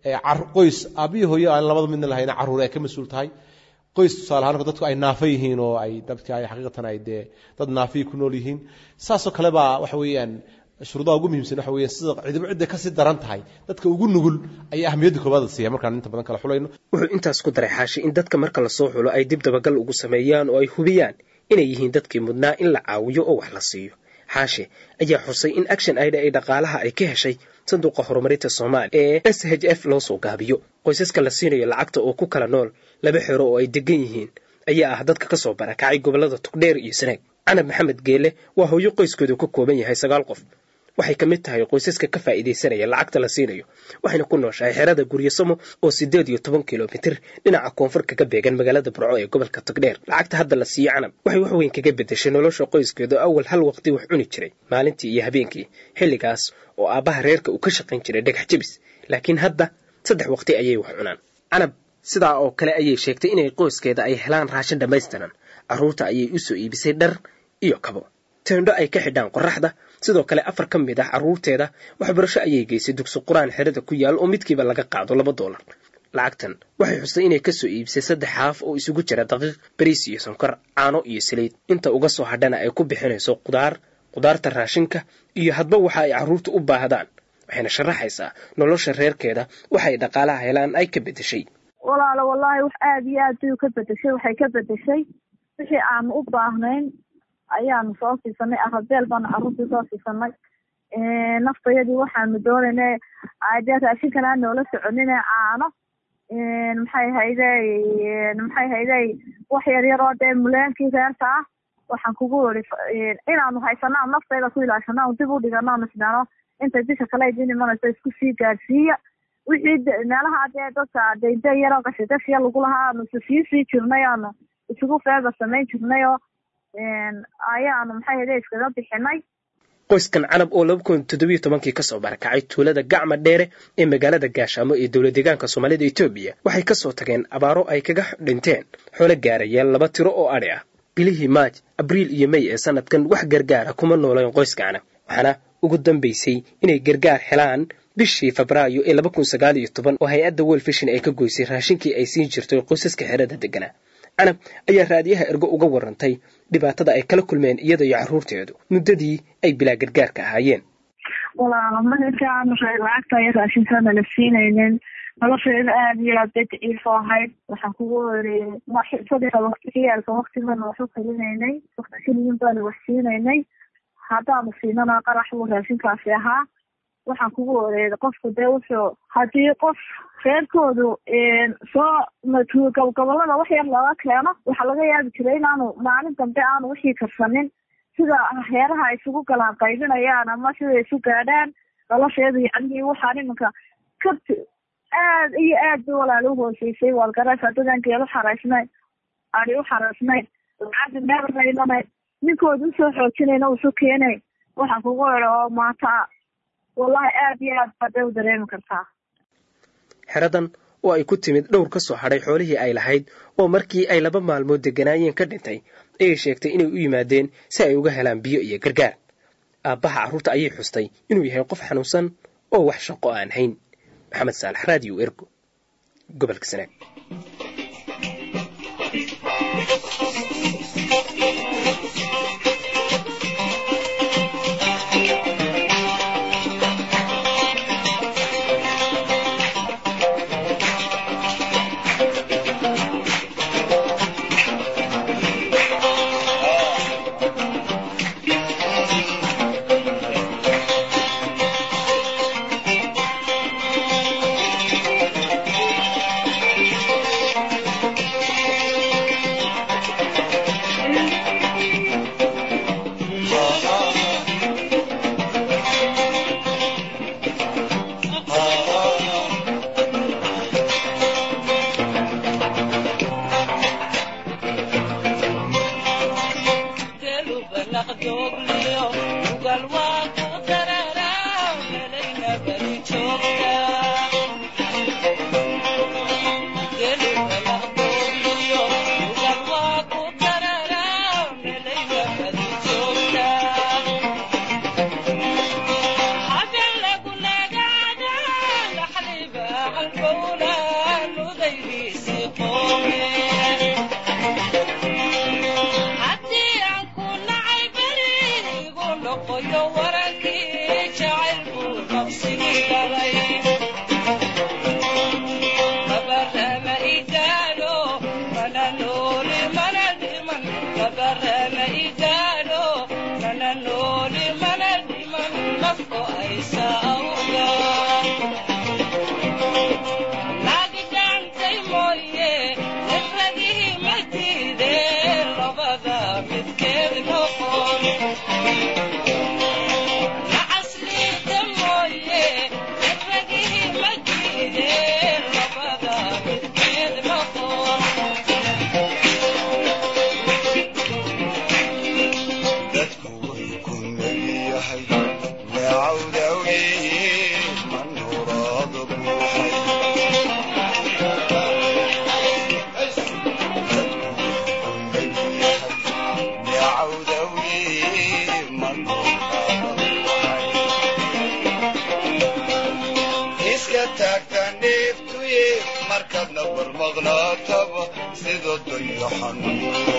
qoys aabbihii hooyo aan labada midna lahayna carruur ay ka mas-uul tahay qoys tusaale ahaan dadku ay naafa yihiin oo ay dadka ay xaqiiqatan ay dee dad naafiyii ku nool yihiin saasoo kale baa waxa weeyaan shuruudaha ugu muhiimsan waxa weeye sida cidiba cidda kasii daran tahay dadka ugu nugul ayaa ahmiyadda koobaad siiya markaan inta badan kala xulayno wuxuu intaas ku daray xaashi in dadka marka lasoo xulo ay dib dabagal ugu sameeyaan oo ay hubiyaan inay yihiin dadkii mudnaa in la caawiyo oo wax la siiyo xaashi ayaa xusay in action aida ay dhaqaalaha ay ka heshay sanduuqa horumarinta soomaaliya ee s h f loo soo gaabiyo qoysaska la siinayo lacagta oo ku kala nool laba xero oo ay degan yihiin ayaa ah dadka kasoo barakacay gobolada tugdheer iyo sanaag canab maxamed geele waa hooyo qoyskoodu ka kooban yahay sagaal qof waxay ka mid tahay qoysaska ka faa'iidaysanaya lacagta la siinayo waxayna ku nooshahay xerada guryasamo oo siddeed iyo toban kilomitir dhinaca koonfur kaga beegan magaalada burco ee gobolka togdheer lacagta hadda la siiyo canab waxay wax weyn kaga beddeshay nolosha qoyskeeda awal hal waqti wax cuni jiray maalintii iyo habeenkii xilligaas oo aabbaha reerka uu ka shaqayn jiray dhagax jebis laakiin hadda saddex waqti ayay wax cunaan canab sidaa oo kale ayay sheegtay inay qoyskeeda ay helaan raashin dhammaystiran carruurta ayay u soo iibisay dhar iyo kabo teendho ay ka xidhaan qorraxda sidoo kale afar ka mid ah carruurteeda waxbarasho ayay geysay dugsi qur-aan xerada ku yaal oo midkiiba laga qaado laba doolar lacagtan waxay xustay inay ka soo iibisay saddex haaf oo isugu jira daqiiq bariis iyo sonkor caano iyo saliid inta uga soo hadhana ay ku bixinayso qudaar qudaarta raashinka iyo hadba waxa ay carruurta u baahdaan waxayna sharaxaysaa nolosha reerkeeda waxay dhaqaalaha helaan ay ka beddeshay walaalo wallaahi wax aada iyo aad bay ka bedeshay waxay ka bedeshay wixii aanu u baahnayn ayaanu soo siisanay arabeel baanu carruurtii soo siisanay naftayadii waxaanu doonaynay dee raashinkan aan noola soconine caano maxay hayday maxay hayday wax yar yar oo dee muleenkii reerka ah waxaan kugu iri inaanu haysanaa naftayda ku ilaashana dib u dhigano isdhano intay bisha kale idin imanayso isku sii gaadhsiiya wixii meelaha dee dadka daynda yaroo gashigashiya lagu lahaa aanu sii sii jirnay aanu isugu feeba samayn jirnay oo ayaanu maxay hayday iskaga bixinay qoyskan canab oo laba kun toddobiyo tobankii kasoo barakacay tuulada gacma dheere ee magaalada gaashaamo ee dowla deegaanka soomaalida etoobiya waxay kasoo tageen abaaro ay kaga dhinteen xoolo gaarayeen laba tiro oo adhi ah bilihii maaj abriil iyo mey ee sanadkan wax gargaara kuma nooleen qoyska canab waxaana ugu dambaysay inay gargaar helaan bishii febraayo ee laba kun sagaal iyo toban oo hay-adda welfishin ay ka goysay raashinkii ay siin jirtay qoysaska xerada deganaa canab ayaa raadiyaha ergo uga warantay dhibaatada ay kala kulmeen iyada iyo carruurteedu muddadii ay bilaa gargaarka ahaayeen walaalo markaan lacagta iyo raashinkaana la siinaynin nolosheeda aada iyo aad bay daciifo ahayd waxaan kugu iri saddexa waqti ciyaalka waqtigana wax u kalinaynay waqti keliyin baanu wax siinaynay haddaanu siinana qarax buu raashinkaasi ahaa waxaan kugu oreeday qofku dee wuxuu haddii qof reerkoodu soo gobolada wax yar looga keeno waxaa laga yaabi jiray inaanu maalin dambe aanu wixii karsanin sida heeraha isugu galaan qaybinayaan ama sida isu gaadhaan nolosheedu yacnii waxaan iminka ka aad iyo aad bay walaala u hooseysay waalgaraysa dadaan geel u xaraysnayn adi u xaraysnayn lacagta meelna imanayn ninkooda usoo xoojinayna usu keenay waxaan kugu ero oo maanta wallahi aad iyo aad baad u dareemi kartaa xeradan oo ay ku timid dhowr ka soo hadhay xoolihii ay lahayd oo markii ay laba maalmood degganaayeen ka dhintay ayay sheegtay inay u yimaadeen si ay uga helaan biyo iyo gargaar aabbaha carruurta ayay xustay inuu yahay qof xanuunsan oo wax shaqo aan hayn maxamed saalax raadiyo ergo gobolka sanaag markaadna barmaqnaataba sida dayaxanuuro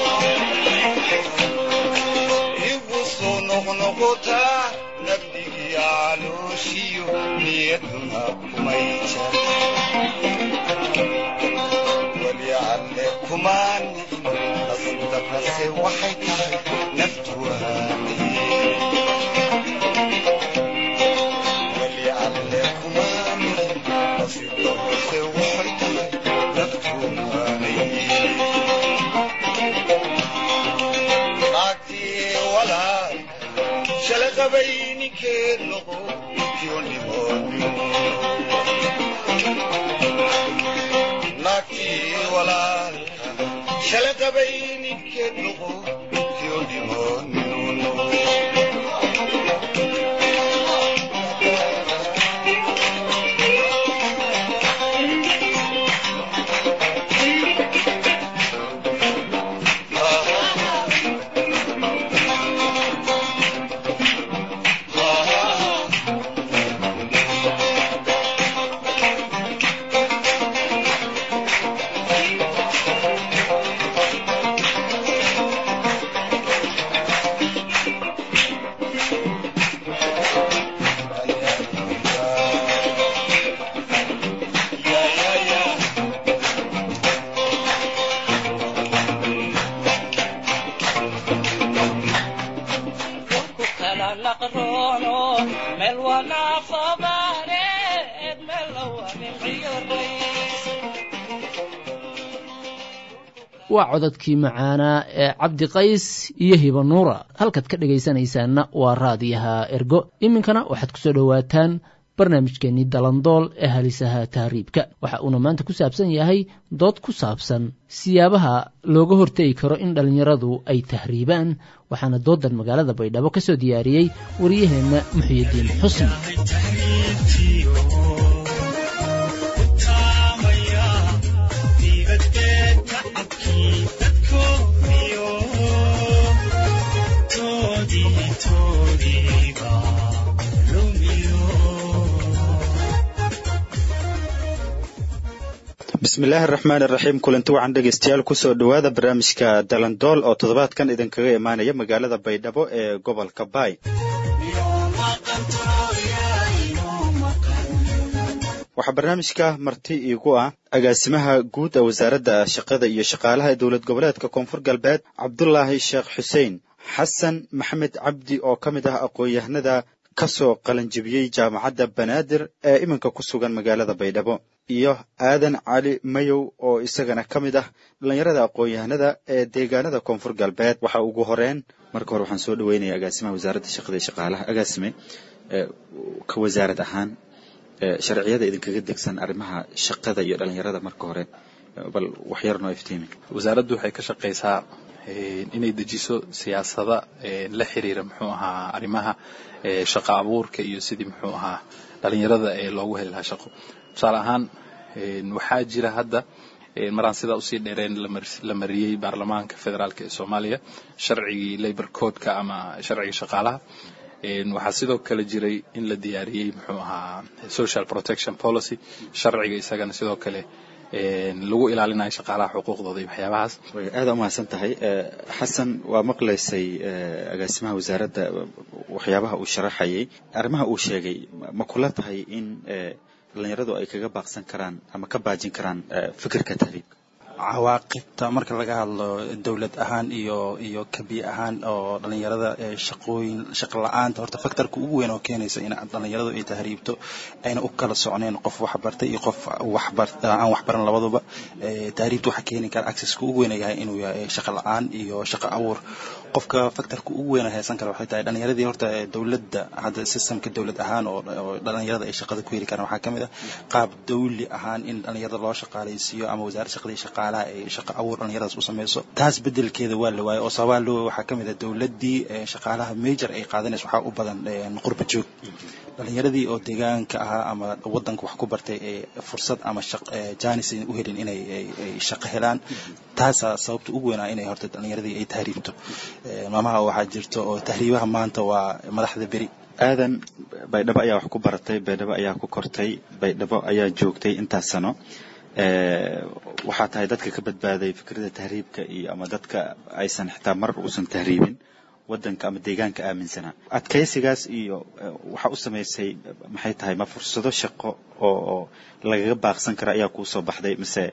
igu soo noqnoqotaa nabdigii calooshiyo niyaduna kumay jar weli alle kumaan nasibdarrase waxay tahay naftu waanay weli alle kumaan nasibdarrase waxay tahay naftu waanay naagtii walaal shala qabay ninkeed noqo kiyo nimonimo naagtii walaalka shala qabay ninkeed noqo kiyo nimonimo waa codadkii macaanaa ee cabdi qays iyo hiba nuura halkaad ka dhegaysanaysaanna waa raadiyaha ergo iminkana waxaad ku soo dhowaataan barnaamijkeennii dalandool ee halisaha tahriibka waxa uuna maanta ku saabsan yahay dood ku saabsan siyaabaha looga hortegi karo in dhallinyaradu ay tahriibaan waxaana doodan magaalada baydhabo ka soo diyaariyey wariyaheenna muxiyidiin xusni bismillaahi araxmaan iraxiim kulanti wacan dhegeystayaal kusoo dhowaada barnaamijka dalandool oo toddobaadkan idinkaga imaanaya magaalada baydhabo ee gobolka baay waxaa barnaamijka marti iigu ah agaasimaha guud ee wasaaradda shaqada iyo shaqaalaha ee dowlad goboleedka koonfur galbeed cabdulaahi sheekh xuseen xasan maxamed cabdi oo ka mid ah aqoon-yahanada ka soo qalanjibiyey jaamacadda banaadir ee iminka ku sugan magaalada baydhabo iyo aadan cali mayow oo isagana ka mid ah dhallinyarada aqoon-yahanada ee deegaanada koonfur galbeed waxa ugu horeen marka hore waxaan soo dhaweynaya agaasimaha wasaaradda shaqada iyo shaqaalaha agaasime ka wasaarad ahaan sharciyada idinkaga degsan arrimaha shaqada iyo dhallinyarada marka hore bal waxyar noo iftiimi wasaaraddu waxay ka shaqaysaa inay dejiso siyaasada la xiriira muxuu ahaa arrimaha shaqa abuurka iyo sidii muxuu ahaa dhalinyarada ee loogu heli lahaa shaqo tusaale ahaan waxaa jira hadda maraan sidaa usii dheereen la mariyey baarlamaanka federaalk ee soomaaliya sharcigii labor codeka ama sharciga shaqaalaha waxaa sidoo kale jiray in la diyaariyey muxuu ahaa social protection policy sharciga isagana sidoo kale lagu ilaalinayo shaqaalaha xuquuqdooda iyo waxyaabahaas aada umahadsan tahay xasan waa maqlaysay agaasimaha wasaaradda waxyaabaha uu sharaxayay arrimaha uu sheegay ma kula tahay in dhallinyaradu ay kaga baaqsan karaan ama ka baajin karaan fikirka tahriibka cawaaqibta marka laga hadlo dowlad ahaan iyo iyo kabi ahaan oo dhalinyarada shaqooyin shaqo la-aanta horta faktorka ugu weyn oo keenaysa in dhalinyaradu ay tahriibto ayna u kala socneen qof waxbartay iyo qof waxbar aan waxbaran labaduba tahriibta waxaa keeni kara accesska ugu weyn yahay inuu yahay shaqo la-aan iyo shaqo abuur qofka faktorka ugu weyn haysan kara waxay tahay dhalinyaradii horta dowladda hadda systemka dowlad ahaan oo dhalinyarada ay shaqada ku heli karaan waxaa kamid ah qaab dawli ahaan in dhalinyarada loo shaqaalaysiiyo ama wasaaradda shaqada iyo shaqaalaha ay shaqo abuur dhalinyaradaas u sameyso taas bedelkeeda waa la waayay oo sababaa loo waxaa kamid ah dowladdii shaqaalaha major ay qaadanayso waxaa u badan qurba joog dhalinyaradii oo deegaanka ahaa ama wadanka wax ku bartay ee fursad ama janis u helin inay shaqo helaan taasaa sababta ugu weynaa inay horta dhalinyaradii ay tahriibto maamaha waxaa jirto oo tahriibaha maanta waa madaxda beri aadan baydhabo ayaa wax ku baratay baydhabo ayaa ku kortay baydhabo ayaa joogtay intaas sano waxaa tahay dadka ka badbaaday fikrada tahriibka iyo ama dadka aysan xitaa mar uusan tahriibin wadanka ama deegaanka aaminsanaa adkaysigaas iyo waxaa u samaysay maxay tahay ma fursado shaqo oo lagaga baaqsan kara ayaa kuu soo baxday mise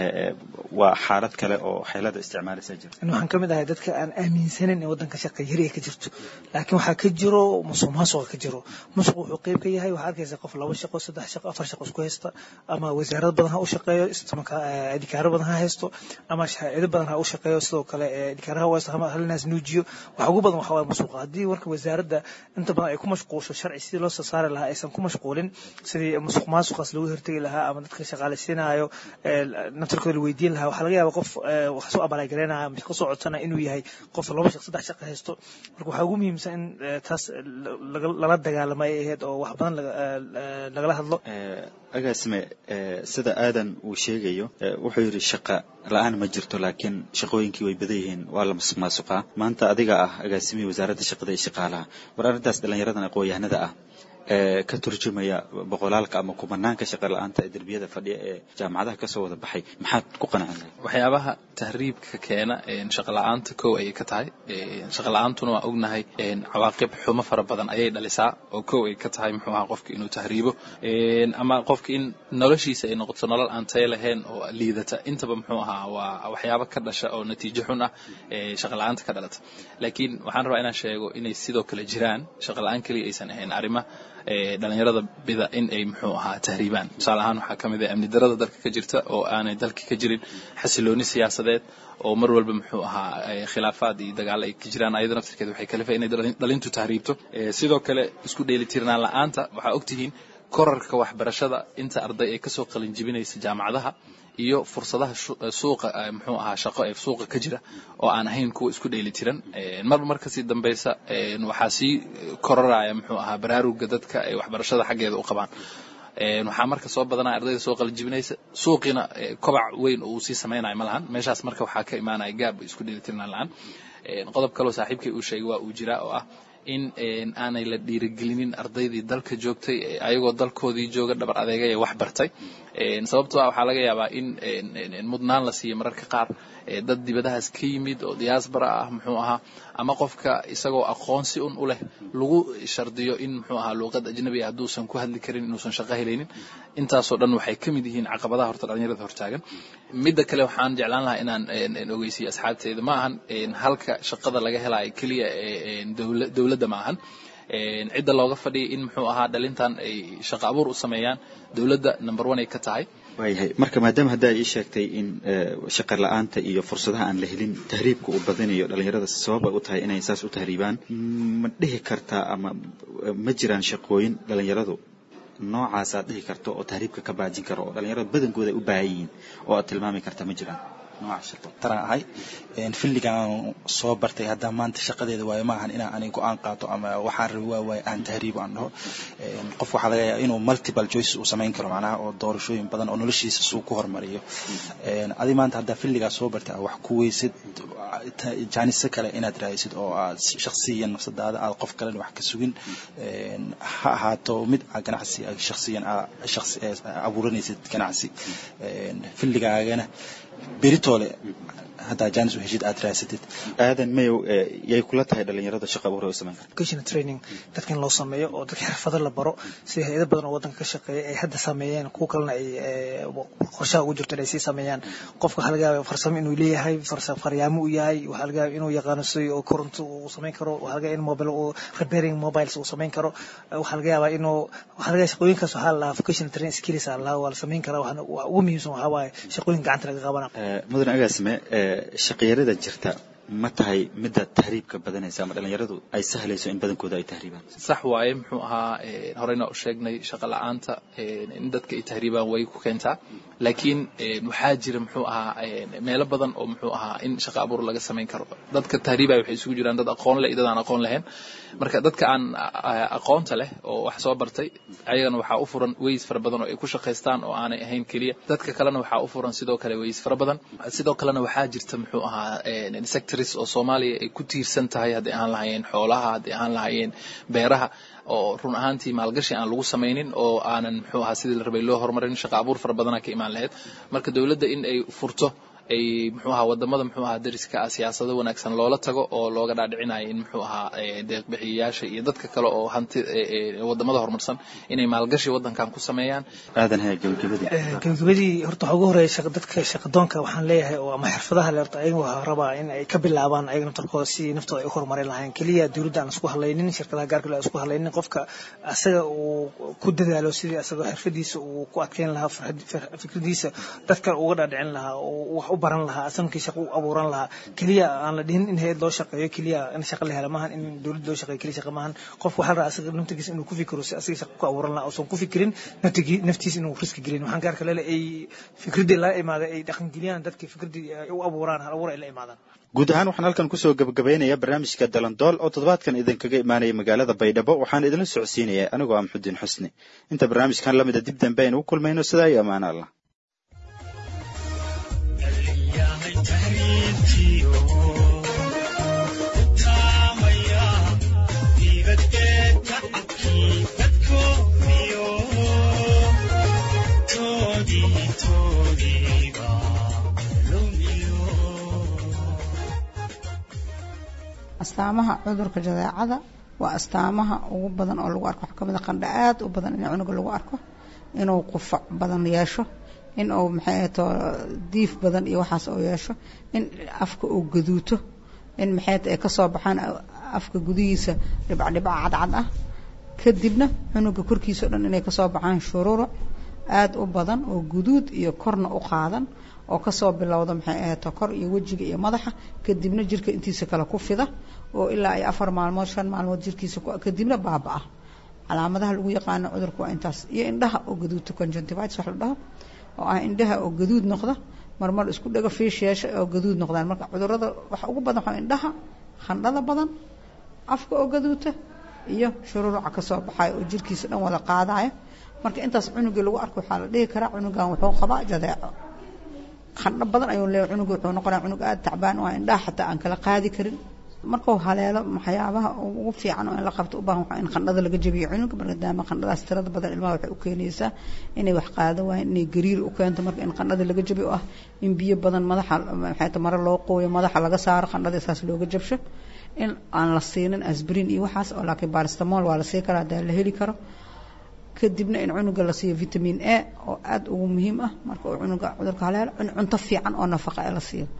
waa xaalad kale oo xeelada isticmaalaysa jirta waxaan ka mid ahay dadka aan aaminsanin in wadanka shaqa yari ay ka jirto laakiin waxaa ka jiro musuq maasuqa ka jiro musuq wuxuu qeyb ka yahay waxaa arkaysa qof laba shaqo saddex shaqo afar shaqo isku haysta ama wasaarad badan ha u shaqeeyo adikaaro badan ha haysto ama ciido badan ha u shaqeeyo sidoo kale adikaaraha u haysto halinaas nuujiyo waxa ugu badan waxa waye musuqa haddii warka wasaaradda inta badan ay ku mashquulsho sharci sidii loo soo saari lahaa aysan ku mashquulin sidii musuq maasuqaas lagu hortegi lahaa ama dadka shaqaalaysiinayo naftarkooda la weydiin lahaa waxaa laga yaaba qof wax soo abalagareynaya ama shaqo soo codsana inuu yahay qof laba shaq saddex shaqo haysto marka waxaa ugu muhiimsan in taas lala dagaalamo ay ahayd oo wax badan lagala hadlo agaasime sida aadan uu sheegayo wuxuu yidhi shaqa la-aan ma jirto laakiin shaqooyinkii way badan yihiin waa la masuq maasuqaa maanta adiga ah agaasimihii wasaaradda shaqada iyo shaqaalaha war arrintaas dhallinyaradan aqoon-yahanada ah ee ka turjumaya boqolaalka ama kumanaanka shaqa la-aanta ee derbiyada fadhiya ee jaamacadaha kasoo wada baxay maxaad ku qanacin lahay waxyaabaha tahriibka keena shaqa la-aanta kow ayay ka tahay shaqa la-aantuna waa ognahay cawaaqib xumo fara badan ayay dhalisaa oo kow ay ka tahay muxuu ahaa qofka inuu tahriibo ama qofka in noloshiisa ay noqoto nolol aan tayo lahayn oo liidata intaba muxuu ahaa waa waxyaabo ka dhasha oo natiijo xun ah shaqa la-aanta ka dhalata laakiin waxaan rabaa inaan sheego inay sidoo kale jiraan shaqa la-aan keliya aysan ahayn arrima dhalinyarada bida in ay muxuu ahaa tahriibaan tusaale ahaan waxaa ka mid ah amni darada dalka ka jirta oo aanay dalka ka jirin xasilooni siyaasadeed oo mar walba muxuu ahaa khilaafaad iyo dagaalo ay ka jiraan ayada naftirkeeda waxay kalifa inay dhalintu tahriibto sidoo kale isku dheelitirnaan la-aanta waxaa ogtihiin korarka waxbarashada inta arday ay kasoo qalin jibinaysa jaamacadaha iyo fursadaha suuqa muxuu ahaa shaqo ee suuqa ka jira oo aan ahayn kuwa isku dheeli tiran marba mar kasii dambeysa waxaa sii koraraya muxuu ahaa baraaruga dadka ay waxbarashada xaggeeda u qabaan waxaa marka soo badanaya ardayda soo qalijibinaysa suuqiina kobac weyn oo uu sii samaynayo ma lahan meeshaas marka waxaa ka imaanaya gaab isku dheeli tirnaan la-aan qodob kaloo saaxiibkay uu sheegay waa uu jiraa oo ah in aanay la dhiirigelinin ardaydii dalka joogtay ayagoo dalkoodii jooga dhabar adeegaya wax bartay sababtoo ah waxaa laga yaabaa in mudnaan la siiyo mararka qaar dad dibadahaas ka yimid oo diaspora ah muxuu ahaa ama qofka isagoo aqoonsi un u leh lagu shardiyo in muxuu ahaa luuqad ajnabi ah hadduusan ku hadli karin inuusan shaqo helaynin intaasoo dhan waxay ka mid yihiin caqabadaha horta dhalinyarada hortaagan midda kale waxaan jeclaan lahaa inaan ogeysiyo asxaabteeda ma ahan halka shaqada laga helayo keliya dowladda ma ahan cidda looga fadhiyay in muxuu ahaa dhalintan ay shaqo abuur u sameeyaan dowladda number one ay ka tahay waayahay marka maadaama hadda ii sheegtay in shaqa la-aanta iyo fursadaha aan la helin tahriibka uu badinayo dhalinyarada sabab ay u tahay inay saas u tahriibaan ma dhihi kartaa ama ma jiraan shaqooyin dhalinyaradu noocaas aad dhihi karto oo tahriibka ka baajin karo oo dhalinyarada badankooda ay u baahan yihiin oo aad tilmaami karta ma jiraan taran ahay filligan soo bartay haddaa maanta shaqadeeda waayo maahan inaan aniga go-aan qaato ama waxaan rabi waa waaye aan tahriibo aan dhaho qof waxaa laga yaaba inuu multiple choices uu samayn karo macnaha oo doorashooyin badan oo noloshiisa suu ku hormariyo adi maanta haddaa filligaa soo bartay wax ku weysid jaanise kale inaad raadisid oo aad shaksiyan nafsadaada aad qof kalena wax ka sugin ha ahaato mid aa ganacsi shaksiyan abuuranaysid ganacsi filligaagana beritoole haddaa jaanis u heshid aad raasatid aadan mayow yay kula tahay dhalinyarada shaqa abuur ay u samayn karta vocational training dadka in loo sameeyo oo dadka xirfado la baro sida hay-ado badan oo waddanka ka shaqeeya ay hadda sameeyeen kuwa kalena ay qorshaha ugu jirto inay sii sameeyaan qofka waxaa laga yaaba farsamo inuu leeyahay faryaamo uu yahay waxaa laga yaaba inuu yaqaano si oo koronto uu samayn karo waxaa laga yaaba in mobile uu repairing mobiles uu samayn karo waxaa laga yaabaa inuu waxaa laga yaaba shaqooyinkaas waxaa la lahaa vocational training skills aa lahaa waa la samayn karaa waxaana ugu muhiimsan waxaa waaye shaqooyin gacanta laga qabana mudan agaasime shaqiyarada jirta ma tahay midda tahriibka badanaysa ama dhalinyaradu ay sahlayso in badankooda ay tahriibaan sax waaye muxuu ahaa horeyna u sheegnay shaqa la-aanta in dadka ay tahriibaan way ku keentaa laakiin waxaa jira muxuu ahaa meelo badan oo muxuu ahaa in shaqa abuur laga samayn karo dadka tahriibaya waxay isugu jiraan dad aqoon leh iyo dad aan aqoon lahayn marka dadka aan aqoonta leh oo wax soo bartay ayagana waxaa u furan ways fara badan oo ay ku shaqaystaan oo aanay ahayn keliya dadka kalena waxaa u furan sidoo kale ways fara badan sidoo kalena waxaa jirta muxuu ahaa sectors oo soomaaliya ay ku tiirsan tahay hadday ahaan lahaayeen xoolaha hadday ahaan lahaayeen beeraha oo run ahaantii maalgashi aan lagu samaynin oo aanan muxuu ahaa sidii la rabay loo horumarin shaqa abuur fara badana ka imaan lahayd marka dowladda in ay furto ay muxuu ahaa wadamada muxuu ahaa dariska ah siyaasado wanaagsan loola tago oo looga dhaadhicinayo in muxuu ahaa deeqbixiyayaasha iyo dadka kale oo hanti wadamada horumarsan inay maalgashi wadankan ku sameeyaan aadan haya gabagabadii gabagabadii horta waxaa ugu horeeya dadka shaqadoonka waxaan leeyahay oo ama xirfadaha le horta ayaga waxaa rabaa in ay ka bilaabaan ayaga naftarkooda si naftooda ay u horumarin lahayn keliya dowladda aan isku hadlaynin shirkadaha gaarka le aan isku hadlaynin qofka asaga uu ku dadaalo sidii asagoo xirfadiisa uu ku adkeyn lahaa fikradiisa dadka uga dhaadhicin lahaa wax u baran lahaa asankii shaqo u abuuran lahaa keliya aan la dhihin in hay-ad loo shaqeeyo keliya in shaqo la hela maahan in dowlad loo shaqeeyo keliya shaqa maahan qofka waxaa la rabaa asaga naftigiisa inuu ku fikiro si asaga shaqo ku abuuran lahaa uusan ku fikirin naftigi naftiisa inuu riski gelin waxaan gaarka leele ay fikradii la imaada ay dhaqangeliyaan dadkii fikradii ay u abuuraan hal abuur ay la imaadaan guud ahaan waxaan halkan kusoo gabagabaynayaa barnaamijka dalandool oo toddobaadkan idinkaga imaanaya magaalada baydhabo waxaan idinla socodsiinaya anigoo ah maxudiin xusni inta barnaamijkan lamida dib dambe aynu u kulmayno sidaa iyo ammaan allah astaamaha cudurka jadeecada waa astaamaha ugu badan oo lagu arko waxaa kamid a qandha aad u badan in cunuga lagu arko inuu qufac badan yeesho in uu maxay ahato diif badan iyo waxaas uu yeesho in afka uu gaduuto in maxay ay kasoo baxaan afka gudihiisa dhibcdhibca cadcad ah kadibna cunuga korkiisa o dhan inay kasoo baxaan shururuc aada u badan oo guduud iyo korna u qaadan oo kasoo bilowda maxay ahato kor iyo wejiga iyo madaxa kadibna jirka intiisa kale ku fida oo ilaa ay afar maalmood shan maalmood jirkiisa kadibna baaba-a calaamadaha lagu yaqaano cudurka waa intaas iyo indhaha oo gaduudta conjunctivitis wax la dhaho oo ah indhaha oo gaduud noqda marmar isku dhago fiish yeesha oo gaduud noqdaan marka cudurada waxa ugu badan waxaa indhaha khandhada badan afka oo gaduuta iyo shururuca kasoo baxayo oo jirkiisa dhan wada qaadaya marka intaas cunugii lagu arko waxaa la dhihi karaa cunugan wuxuu qabaa jadeeco khandho badan ayuu leeyahay cunuga wuxuu noqonaya cunug aada tacbaan oo indhaha xataa aan kala qaadi karin markuu haleelo waxyaabaha ugu fiican oo in la qabto u baahan waxaa in qandhada laga jabiyo cunuga maadaama qandhadaas tirada badan ilmaha waxay u keenaysaa inay wax qaado waayeen inay gariir u keento marka in qandhada laga jabiyo oo ah in biyo badan madaxa maxay mare loo qooyo madaxa laga saaro qandhada saas looga jabsho in aan la siinin asbrin iyo waxaas oo laakiin baristamol waa la sii karaa hadaa la heli karo kadibna in cunuga la siiyo vitamin a oo aada ugu muhiim ah marka uu cunuga cudurka haleelo in cunto fiican oo nafaqa ee la siiyo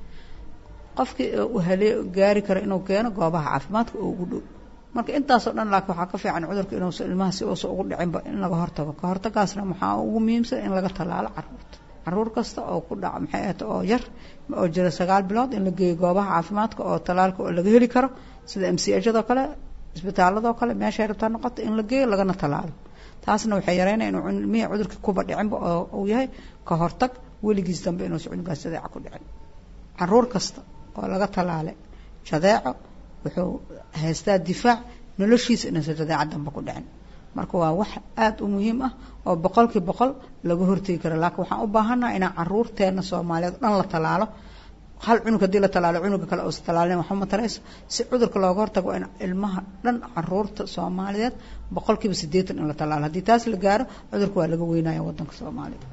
qofkii uu halee gaari karo inuu keeno goobaha caafimaadka oo ugu dhow marka intaasoo dhan laakiin waxaa ka fiican cudurka inuusa ilmaha si uusa ugu dhicinba in laga hortago ka hortagaasna waxaa ugu muhiimsan in laga tallaalo caruurta caruur kasta oo ku dhaca maxay ahata oo yar oo jira sagaal bilood in la geeyo goobaha caafimaadka oo tallaalka oo laga heli karo sida m c ajadoo kale isbitaaladoo kale meeshay rabtaa noqoto in la geeyo lagana tallaalo taasna waxay yareynaya inuu ilmihii cudurka kuba dhicinba oo uu yahay ka hortag weligiis dambe inuusa cunugaas jadeeca ku dhicin caruur kasta oo laga tallaalay jadeeco wuxuu haystaa difaac noloshiisa inuusan jadeeca dambe ku dhicin marka waa wax aada u muhiim ah oo boqolkii boqol laga hortegi karo laakiin waxaan u baahannaha inaan caruurteena soomaaliyeed dhan la tallaalo hal cunug haddii la tallaalo cunuga kale uusa tallaalin waxba matarayso si cudurka looga hortago waa in ilmaha dhan caruurta soomaaliyeed boqolkiiba siddeetan in la tallaalo haddii taas la gaaro cudurka waa laga weynaya waddanka soomaaliya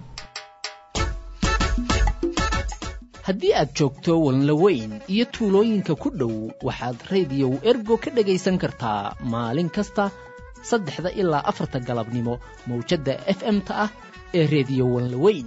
haddii aad joogto walnlaweyn iyo tuulooyinka ku dhow waxaad rediyow ergo ka dhegaysan kartaa maalin kasta saddexda ilaa afarta galabnimo mawjadda f m-ta ah ee rediyo walnlaweyn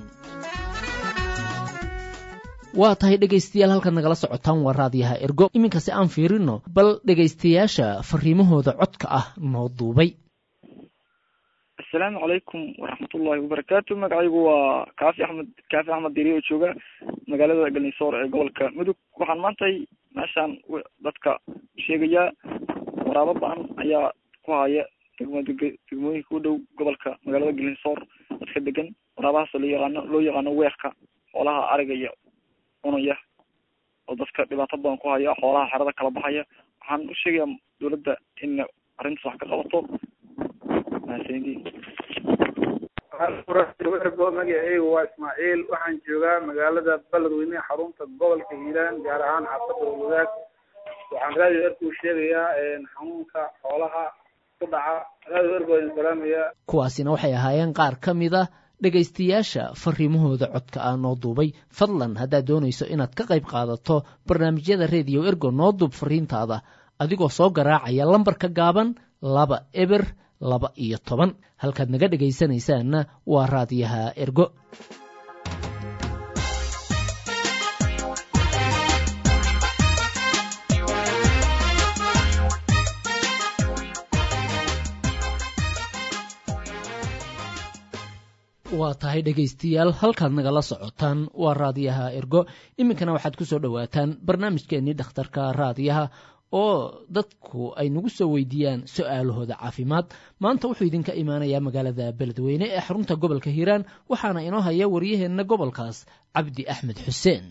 waa tahay dhegaystayaal halkaad nagala socotaan waa raadiyaha ergo iminkase aan fiirino bal dhegaystayaasha fariimahooda codka ah noo duubay asalaamu calaykum waraxmatullahi wabarakaatu magacaygu waa kaafi axmed kaafi axmed diri oo jooga magaalada galnisoor ee gobolka mudug waxaan maantay meeshaan dadka sheegayaa waraabo ba-an ayaa ku haya degmada degmooyinka u dhow gobolka magaalada galnisoor dadka degan waraabahaas loo yaqaano loo yaqaano weerka xoolaha ariga iyo cunaya oo dadka dhibaato badan ku haya xoolaha xerada kala baxaya waxaan u sheegayaa dawladda in arrintaas wax ka qabato ergo magaceygu waa ismaaciil waxaan joogaa magaalada beledweyne xarunta gobolka hiiraan gaar ahaan xaafada wadaag waxaan raadiyo erku sheegayaa xanuunka xoolaha ku dhaca raadiyo ergo idin salaamaya kuwaasina waxay ahaayeen qaar ka mid a dhegaystayaasha fariimahooda codka ah noo duubay fadlan haddaad doonayso inaad ka qayb qaadato barnaamijyada rediyo ergo noo duub fariintaada adigoo soo garaacaya lambarka gaaban laba eber laba iyo toban halkaad naga dhegaysanaysaanna waa raadiyaha ergo waa tahay dhegaystayaal halkaad nagala socotaan waa raadiyaha ergo iminkana waxaad ku soo dhowaataan barnaamijkeennii dhakhtarka raadiyaha oo dadku ay nagu soo weydiiyaan su-aalahooda caafimaad maanta wuxuu idinka imaanayaa magaalada beledweyne ee xarunta gobolka hiiraan waxaana inoo haya waryaheenna gobolkaas cabdi axmed xuseen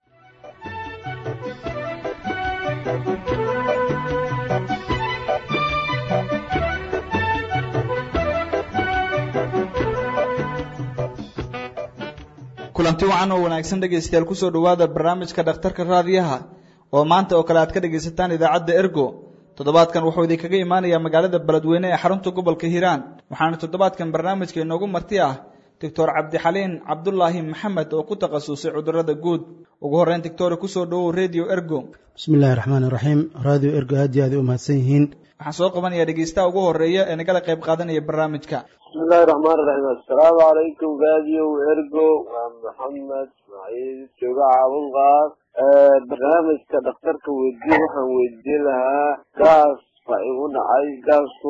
kulanti wacan oo wanaagsan dhegaystayaal kusoo dhowaada barnaamijka dhakhtarka raadiyaha oo maanta oo kale aad ka dhegaysataan idaacadda ergo toddobaadkan wuxuu idinkaga imaanayaa magaalada beledweyne ee xarunta gobolka hiiraan waxaana toddobaadkan barnaamijka inoogu marti ah doctor cabdixaliin cabdulaahi maxamed oo ku takhasusay cudurada guud ugu horreyn doctore kusoo dhowow radio ergo bismillahi raxmaani raxiim radio ergo aad iyo aad ay u mahadsan yihiin waxaan soo qabanayaa dhegaystaha ugu horreeya ee nagala qayb qaadanaya barnaamijka bismillahi raxmaan raxiim assalaamu calaykum radio ergo waa maxamed ismaaciil jooga caabulqaas barnaamijka dhakhtarka weydiye waxaan weydiin lahaa gaas baa igu dhacay gaasku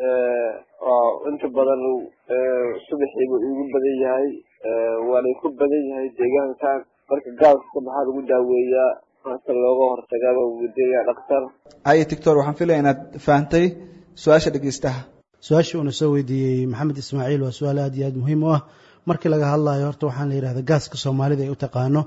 inta badan subaxiiba igu badan yahay waana ku badan yahay deegaankan marka gaaska maxaa lagu daaweeyaa maanta looga hortagaa baan weydiinaya dhakhtar haye doctor waxaan filaya inaad fahantay su-aasha dhegaystaha su-aasha uuna soo weydiiyey maxamed ismaaciil waa su-aal aad iyo aad muhiim u ah markii laga hadlayo horta waxaan la yidhahda gaaska soomaalida ay u taqaano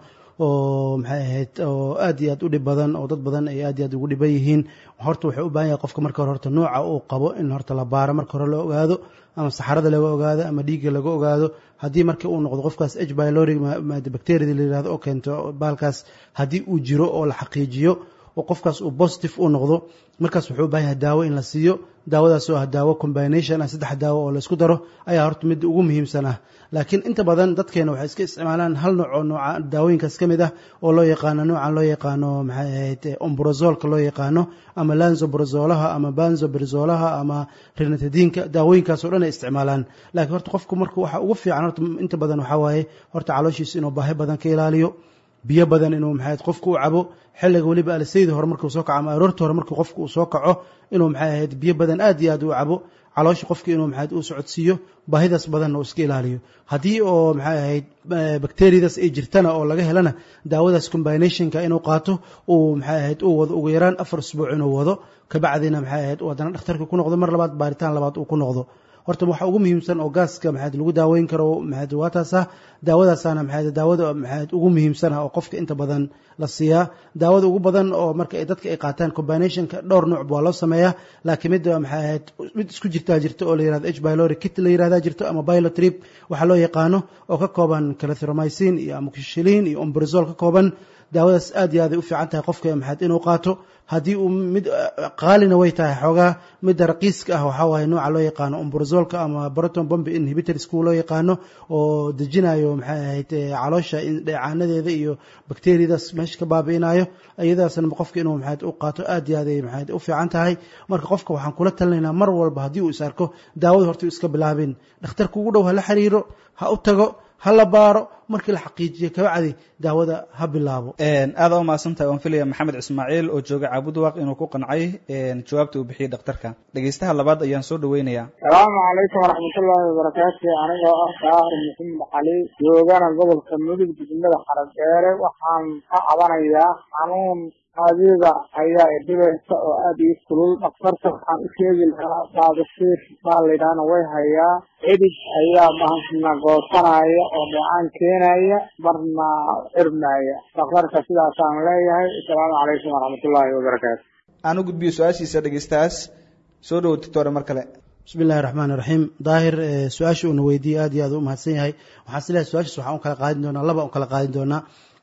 oo maxay ahayd oo aad iyo aad u dhib badan oo dad badan ay aad iyo aad ugu dhiban yihiin horta wuxuu u baahan yahay qofka marka hore horta nooca uu qabo in horta la baaro marka hore la ogaado ama saxarada laga ogaado ama dhiigga laga ogaado haddii marka uu noqdo qofkaas h bylori bacteriada la yirahdo oo keento baalkaas haddii uu jiro oo la xaqiijiyo oo qofkaas uu positive uu noqdo markaas wuxuu u baahan yahay daawo in la siiyo daawadaas oo ah daawo combination ah saddex daawo oo la isku daro ayaa horta midda ugu muhiimsan ah laakiin inta badan dadkeena waxay iska isticmaalaan hal nooc oo nooca daawooyinkaas ka mid ah oo loo yaqaano noocan loo yaqaano maxay ahayd ombrozolka loo yaqaano ama lanzobrazolaha ama banzobrazolaha ama rinatadiinka daawooyinkaas oo dhan ay isticmaalaan laakiin horta qofku marka waxa ugu fiican horta inta badan waxaa waaye horta calooshiisa inuu baahi badan ka ilaaliyo biyo badan inuu maxay ahayd qofku u cabo xilliga weliba alsaydi hore markuu soo kaco ama aroorta hore markuu qofku uu soo kaco inuu maxay ahayd biyo badan aad iyo aad u cabo caloosha qofki inuu maxay uu socodsiiyo baahidaas badanna uu iska ilaaliyo haddii oo maxay ahayd bacteriadaas ay jirtana oo laga helana daawadaas combinationka inuu qaato uu maxay ahayd uu wado ugu yaraan afar usbuuc inuu wado kabacdina maxay ahayd uu haddana dhakhtarka ku noqdo mar labaad baaritaan labaad uu ku noqdo horta waxa ugu muhiimsan oo gaaska maxaad lagu daaweyn karo maxaad waa taas ah daawadaasana maxaad daawada maxaad ugu muhiimsan ah oo qofka inta badan la siiyaa daawada ugu badan oo marka ay dadka ay qaataan combinationka dhowr nooc waa loo sameeyaa laakiin mid maxay ahayd mid isku jirtaa jirta oo la yirahdo h pylori kit la yirahdaa jirto ama pilotrip waxaa loo yaqaano oo ka kooban clarithromycin iyo amoxicillin iyo ombrazol ka kooban daawadaas aad iyo aad ay u fiican tahay qofka maxaad inuu qaato haddii uu mid qaalina way tahay xoogaa midda raqiiska ah waxaa waaye nooca loo yaqaano ombrazolka ama proton bombe inhibitors kuwa loo yaqaano oo dejinayo maxay ahayd caloosha dheecaanadeeda iyo bakteriyadaas meesha ka baabi'inayo iyadaasna qofka inuu maxayd u qaato aad iyo aad ay maxayd u fiican tahay marka qofka waxaan kula talinaynaa mar walba haddii uu is arko daawada horta iska bilaabin dhakhtarka ugu dhow ha la xiriiro ha u tago ha la baaro markii la xaqiijiyo kabacdi daawada ha bilaabo aada u mahadsantahay waan filaya maxamed ismaaciil oo jooga caabudwaaq inuu ku qancay jawaabta uu bixiyey dhakhtarka dhegeystaha labaad ayaan soo dhaweynayaa salaamu calaykum waraxmatullaahi wabarakaatu anigoo ah saahir maxamed cali joogana gobolka mudug degmada xaradheere waxaan ka cabanayaa xanuun adiga ayaa idhibaysa oo aada ii kulul dhakhtarka waxaan u sheegi lahaa baabasiir baa laydhaahna way hayaa cidhig ayaa bahasna goosanaya oo dheecaan keenaya marna xirmaya dhakhtarka sidaasaan leeyahay asalaamu calaykum waraxmatullaahi wabarakaatu aan u gudbiyo su-aashiisa dhegeystahaas soo dhowo doctore mar kale bismi illahi raxmaan iraxiim daahir su-aasha uuna weydiiyey aad iyo aad u mahadsan yahay waxaan is leehay su-aashaas waxaan u kala qaadin doonaa laba u kala qaadin doonaa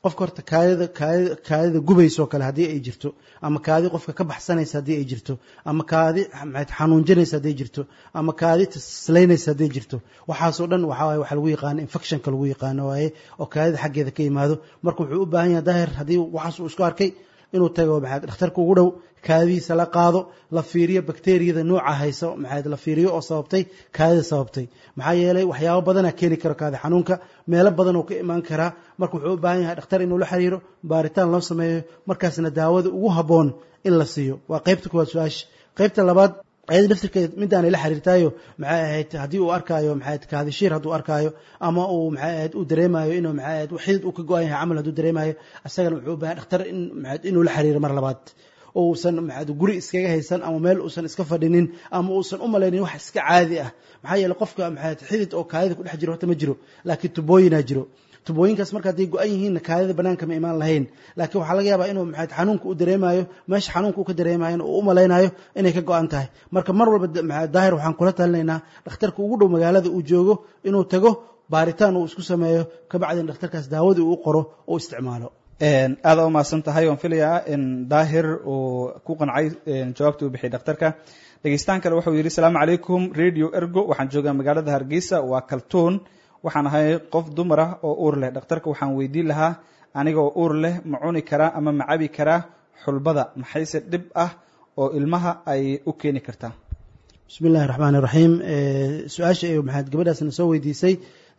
qofka horta kaadida kaadida kaadida gubaysa oo kale haddii ay jirto ama kaadi qofka ka baxsanaysa haddii ay jirto ama kaadi maxayd xanuunjinaysa hadday jirto ama kaadi taslaynaysa hadday jirto waxaasoo dhan waxaa waaye waxaa lagu yaqaano infectionka lagu yaqaano waaye oo kaadida xaggeeda ka yimaado marka wuxuu u baahan yahay daahir haddii waxaas uu isku arkay inuu tago maxayd dhakhtarka ugu dhow kaadidiisa la qaado la fiiriyo bakteriyada nooca hayso maxayd la fiiriyo oo sababtay kaadida sababtay maxaa yeelay waxyaabo badanaa keeni karo kaadi xanuunka meelo badan oo ka imaan karaa marka wuxuu u baahan yahay dhakhtar inuu la xiriiro baaritaan loo sameeyo markaasna daawada ugu habboon in la siiyo waa qaybta kuwaad su-aasha qaybta labaad ayada naftirkeed midaanay la xiriirtaayo maxay ahayd haddii uu arkaayo maxay kaadishiir hadduu arkaayo ama uu maxay ahayd uu dareemayo inuu maxay ahayd xidid uu ka go-an yahay camal hadduu dareemayo isagana wuxuu u baahan dhakhtar in maxay inuu la xiriiro mar labaad oo uusan maxay guri iskaga haysan ama meel uusan iska fadhinin ama uusan u malaynin wax iska caadi ah maxaa yeelay qofka maxay xidid oo kaadida ku dhex jiro horta ma jiro laakiin tubooyinaa jiro tubooyinkaas marka hadday go-an yihiinna kaadida banaanka ma imaan lahayn laakiin waxaa laga yaabaa inuu maxay xanuunka u dareemayo meesha xanuunka uu ka dareemayo uu u malaynayo inay ka go-an tahay marka mar walba maxay daahir waxaan kula talinaynaa dhakhtarka ugu dhow magaalada uu joogo inuu tago baaritaan uu isku sameeyo kabacdina dhakhtarkaas daawadii uu qoro oo isticmaalo aada u mahadsan tahay waan filayaa in daahir uu ku qancay jawaabta uu bixiyay dhakhtarka dhegeystaan kale wuxuu yidhi asalaamu calaykum radio ergo waxaan joogaa magaalada hargeysa waa kaltuun waxaan ahay qof dumar ah oo uur leh dhakhtarka waxaan weydiin lahaa anigoo uur leh ma cuni karaa ama ma cabi karaa xulbada maxayse dhib ah oo ilmaha ay u keeni kartaa bismi illahi raxmaan iraxiim su-aasha ay maxaad gabadhaasna soo weydiisay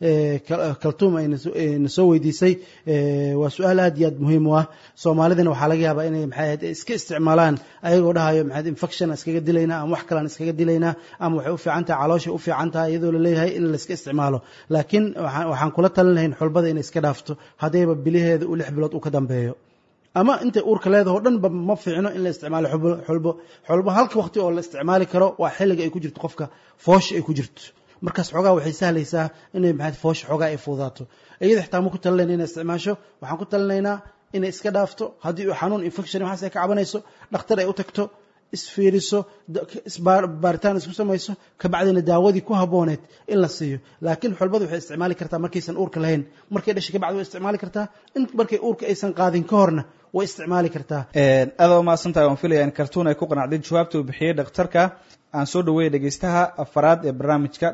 kaltuum ayna soo weydiisay waa su-aal aad iyo aad muhiim u ah soomaalidana waxaa laga yaabaa inay maxay ahayd iska isticmaalaan ayagoo dhahayo maxayd infection iskaga dilaynaa ama wax kalaan iskaga dilaynaa ama waxay u fiican tahay calooshay u fiican tahay iyadoo la leeyahay in la iska isticmaalo laakiin waxaan kula talin lahayn xulbada inay iska dhaafto haddayba biliheeda u lix bilood uu ka dambeeyo ama intay uurka leedaho dhanba ma fiicno in la isticmaalo xulbo xulbo halka waqti oo la isticmaali karo waa xilliga ay ku jirto qofka foosha ay ku jirto markaas xoogaa waxay sahlaysaa inay maxayd foosha xoogaa ay fududaato iyada xitaa ma ku talinayna inay isticmaasho waxaan ku talinaynaa inay iska dhaafto haddii uu xanuun infection waxaas ay ka cabanayso dhakhtar ay u tagto isfiiriso baaritaan isku samayso kabacdina daawadii ku habbooneed in la siiyo laakiin xulbadu waxay isticmaali kartaa markaysan uurka lahayn markay dhashay kabacdi way isticmaali kartaa in markay uurka aysan qaadin ka horna way isticmaali kartaa aada u mahadsan tahay waan filaya in kartuun ay ku qanacday jawaabta uu bixiyey dhakhtarka aan soo dhaweeyay dhegeystaha afaraad ee barnaamijka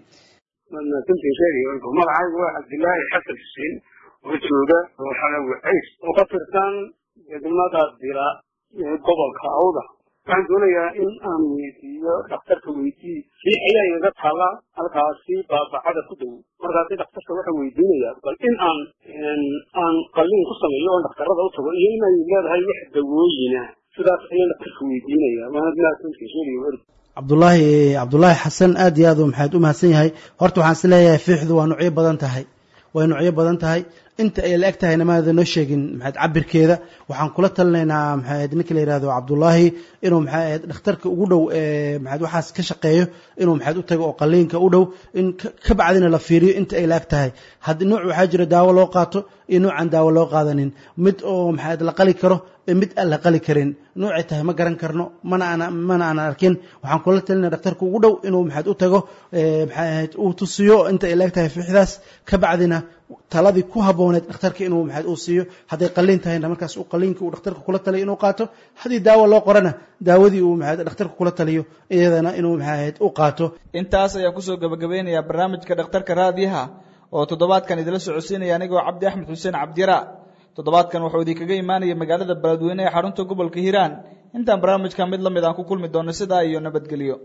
magacaygu waa cabdilaahi xasan xuseen oo jooga xalawi cays oo ka tirsan degmada dira ee gobolka awda waxaan doonayaa in aan weydiiyo dhakhtarka weydii riix ayaa igaga taala halkaasi baabacada ku dhow markaasi dhakhtarka waxaa weydiinayaa bal in aan aan qalliin ku sameeyo oon dhakhtarada u tago iyo inay leedahay wax dawooyina sidaas ayaan dhakhtarka weydiinaya waana mahadsantihiin cabdulaahi cabdulaahi xasan aad iyo aad u maxaad u mahadsan yahay horta waxaan is leeyahay fiixdu waa nuucyo badan tahay way nuucyo badan tahay inta ay la eg tahayna maada noo sheegin maxayd cabirkeeda waxaan kula talinaynaa maxayd ninka la yihahdo cabdullaahi inuu maxay ahayd dhakhtarka ugu dhow ee maxayd waxaas ka shaqeeyo inuu maxayd u tago oo qaliinka u dhow in ka bacdina la fiiriyo inta ay la eg tahay haddii nuuc waxaa jira daawo loo qaato iyo nuucan daawo loo qaadanin mid oo maxayd la qali karo mid aan la qali karin nuucay tahay ma garan karno mana aan mana aan arkin waxaan kula talinaya dhakhtarka ugu dhow inuu maxayd u tago maxay ahayd uu tusiyo inta ay la eg tahay fiixdaas ka bacdina taladii ku habbooneed dhakhtarka inuu maxayd uu siiyo hadday qaliin tahayna markaas uu qaliinka uu dhakhtarka kula taliyo inuu qaato haddii daawo loo qorana daawadii uu maxayd dhakhtarka kula taliyo iyadana inuu maxayd u qaato intaas ayaan kusoo gabagabeynayaa barnaamijka dhakhtarka raadiyaha oo toddobaadkan idila socodsiinaya anigoo cabdi axmed xuseen cabdiyara toddobaadkan wuxuu idinkaga imaanaya magaalada beledweyne ee xarunta gobolka hiiraan intaan barnaamijka mid la mid aan ku kulmi doono sidaa iyo nabadgelyo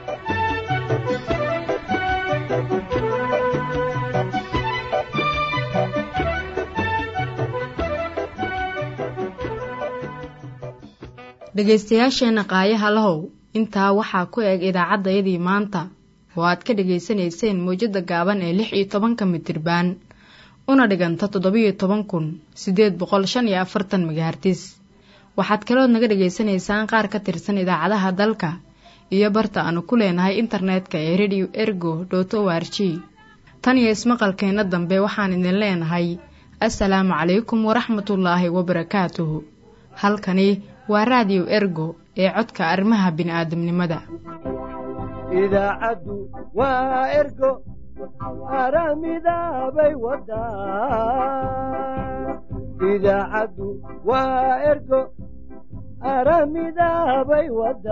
dhegaystayaasheenna qaayaha lahow intaa waxaa ku eg idaacaddayadii maanta oo aad ka dhegaysanayseen mawjadda gaaban ee lix iyo tobanka mitirbaan una dhiganta toddobiyo toban kun siddeed boqol shan iyo afartan megahartis waxaad kalood naga dhegaysanaysaan qaar ka tirsan idaacadaha dalka iyo barta aanu ku leenahay internetka ee radio ergo dot o r g tan iyo ismaqalkeenna dambe waxaan idin leenahay assalaamu calaykum waraxmatullaahi wabarakaatuhu halkani waa raadiyo ergo ee codka arrimaha bini'aadamnimada idaacaddu waa ergo aramidaabay wadaa idaacaddu waa ergo aramidaabay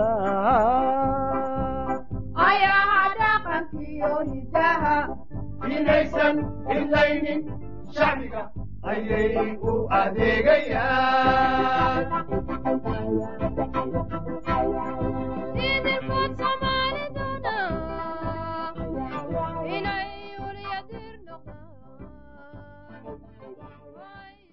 wadaa ayaha dhaqankiyo hidaha inaysan idlaynin shacbiga ayay u adeegayaan idinkood soomaaliduna inay ulyadir noqon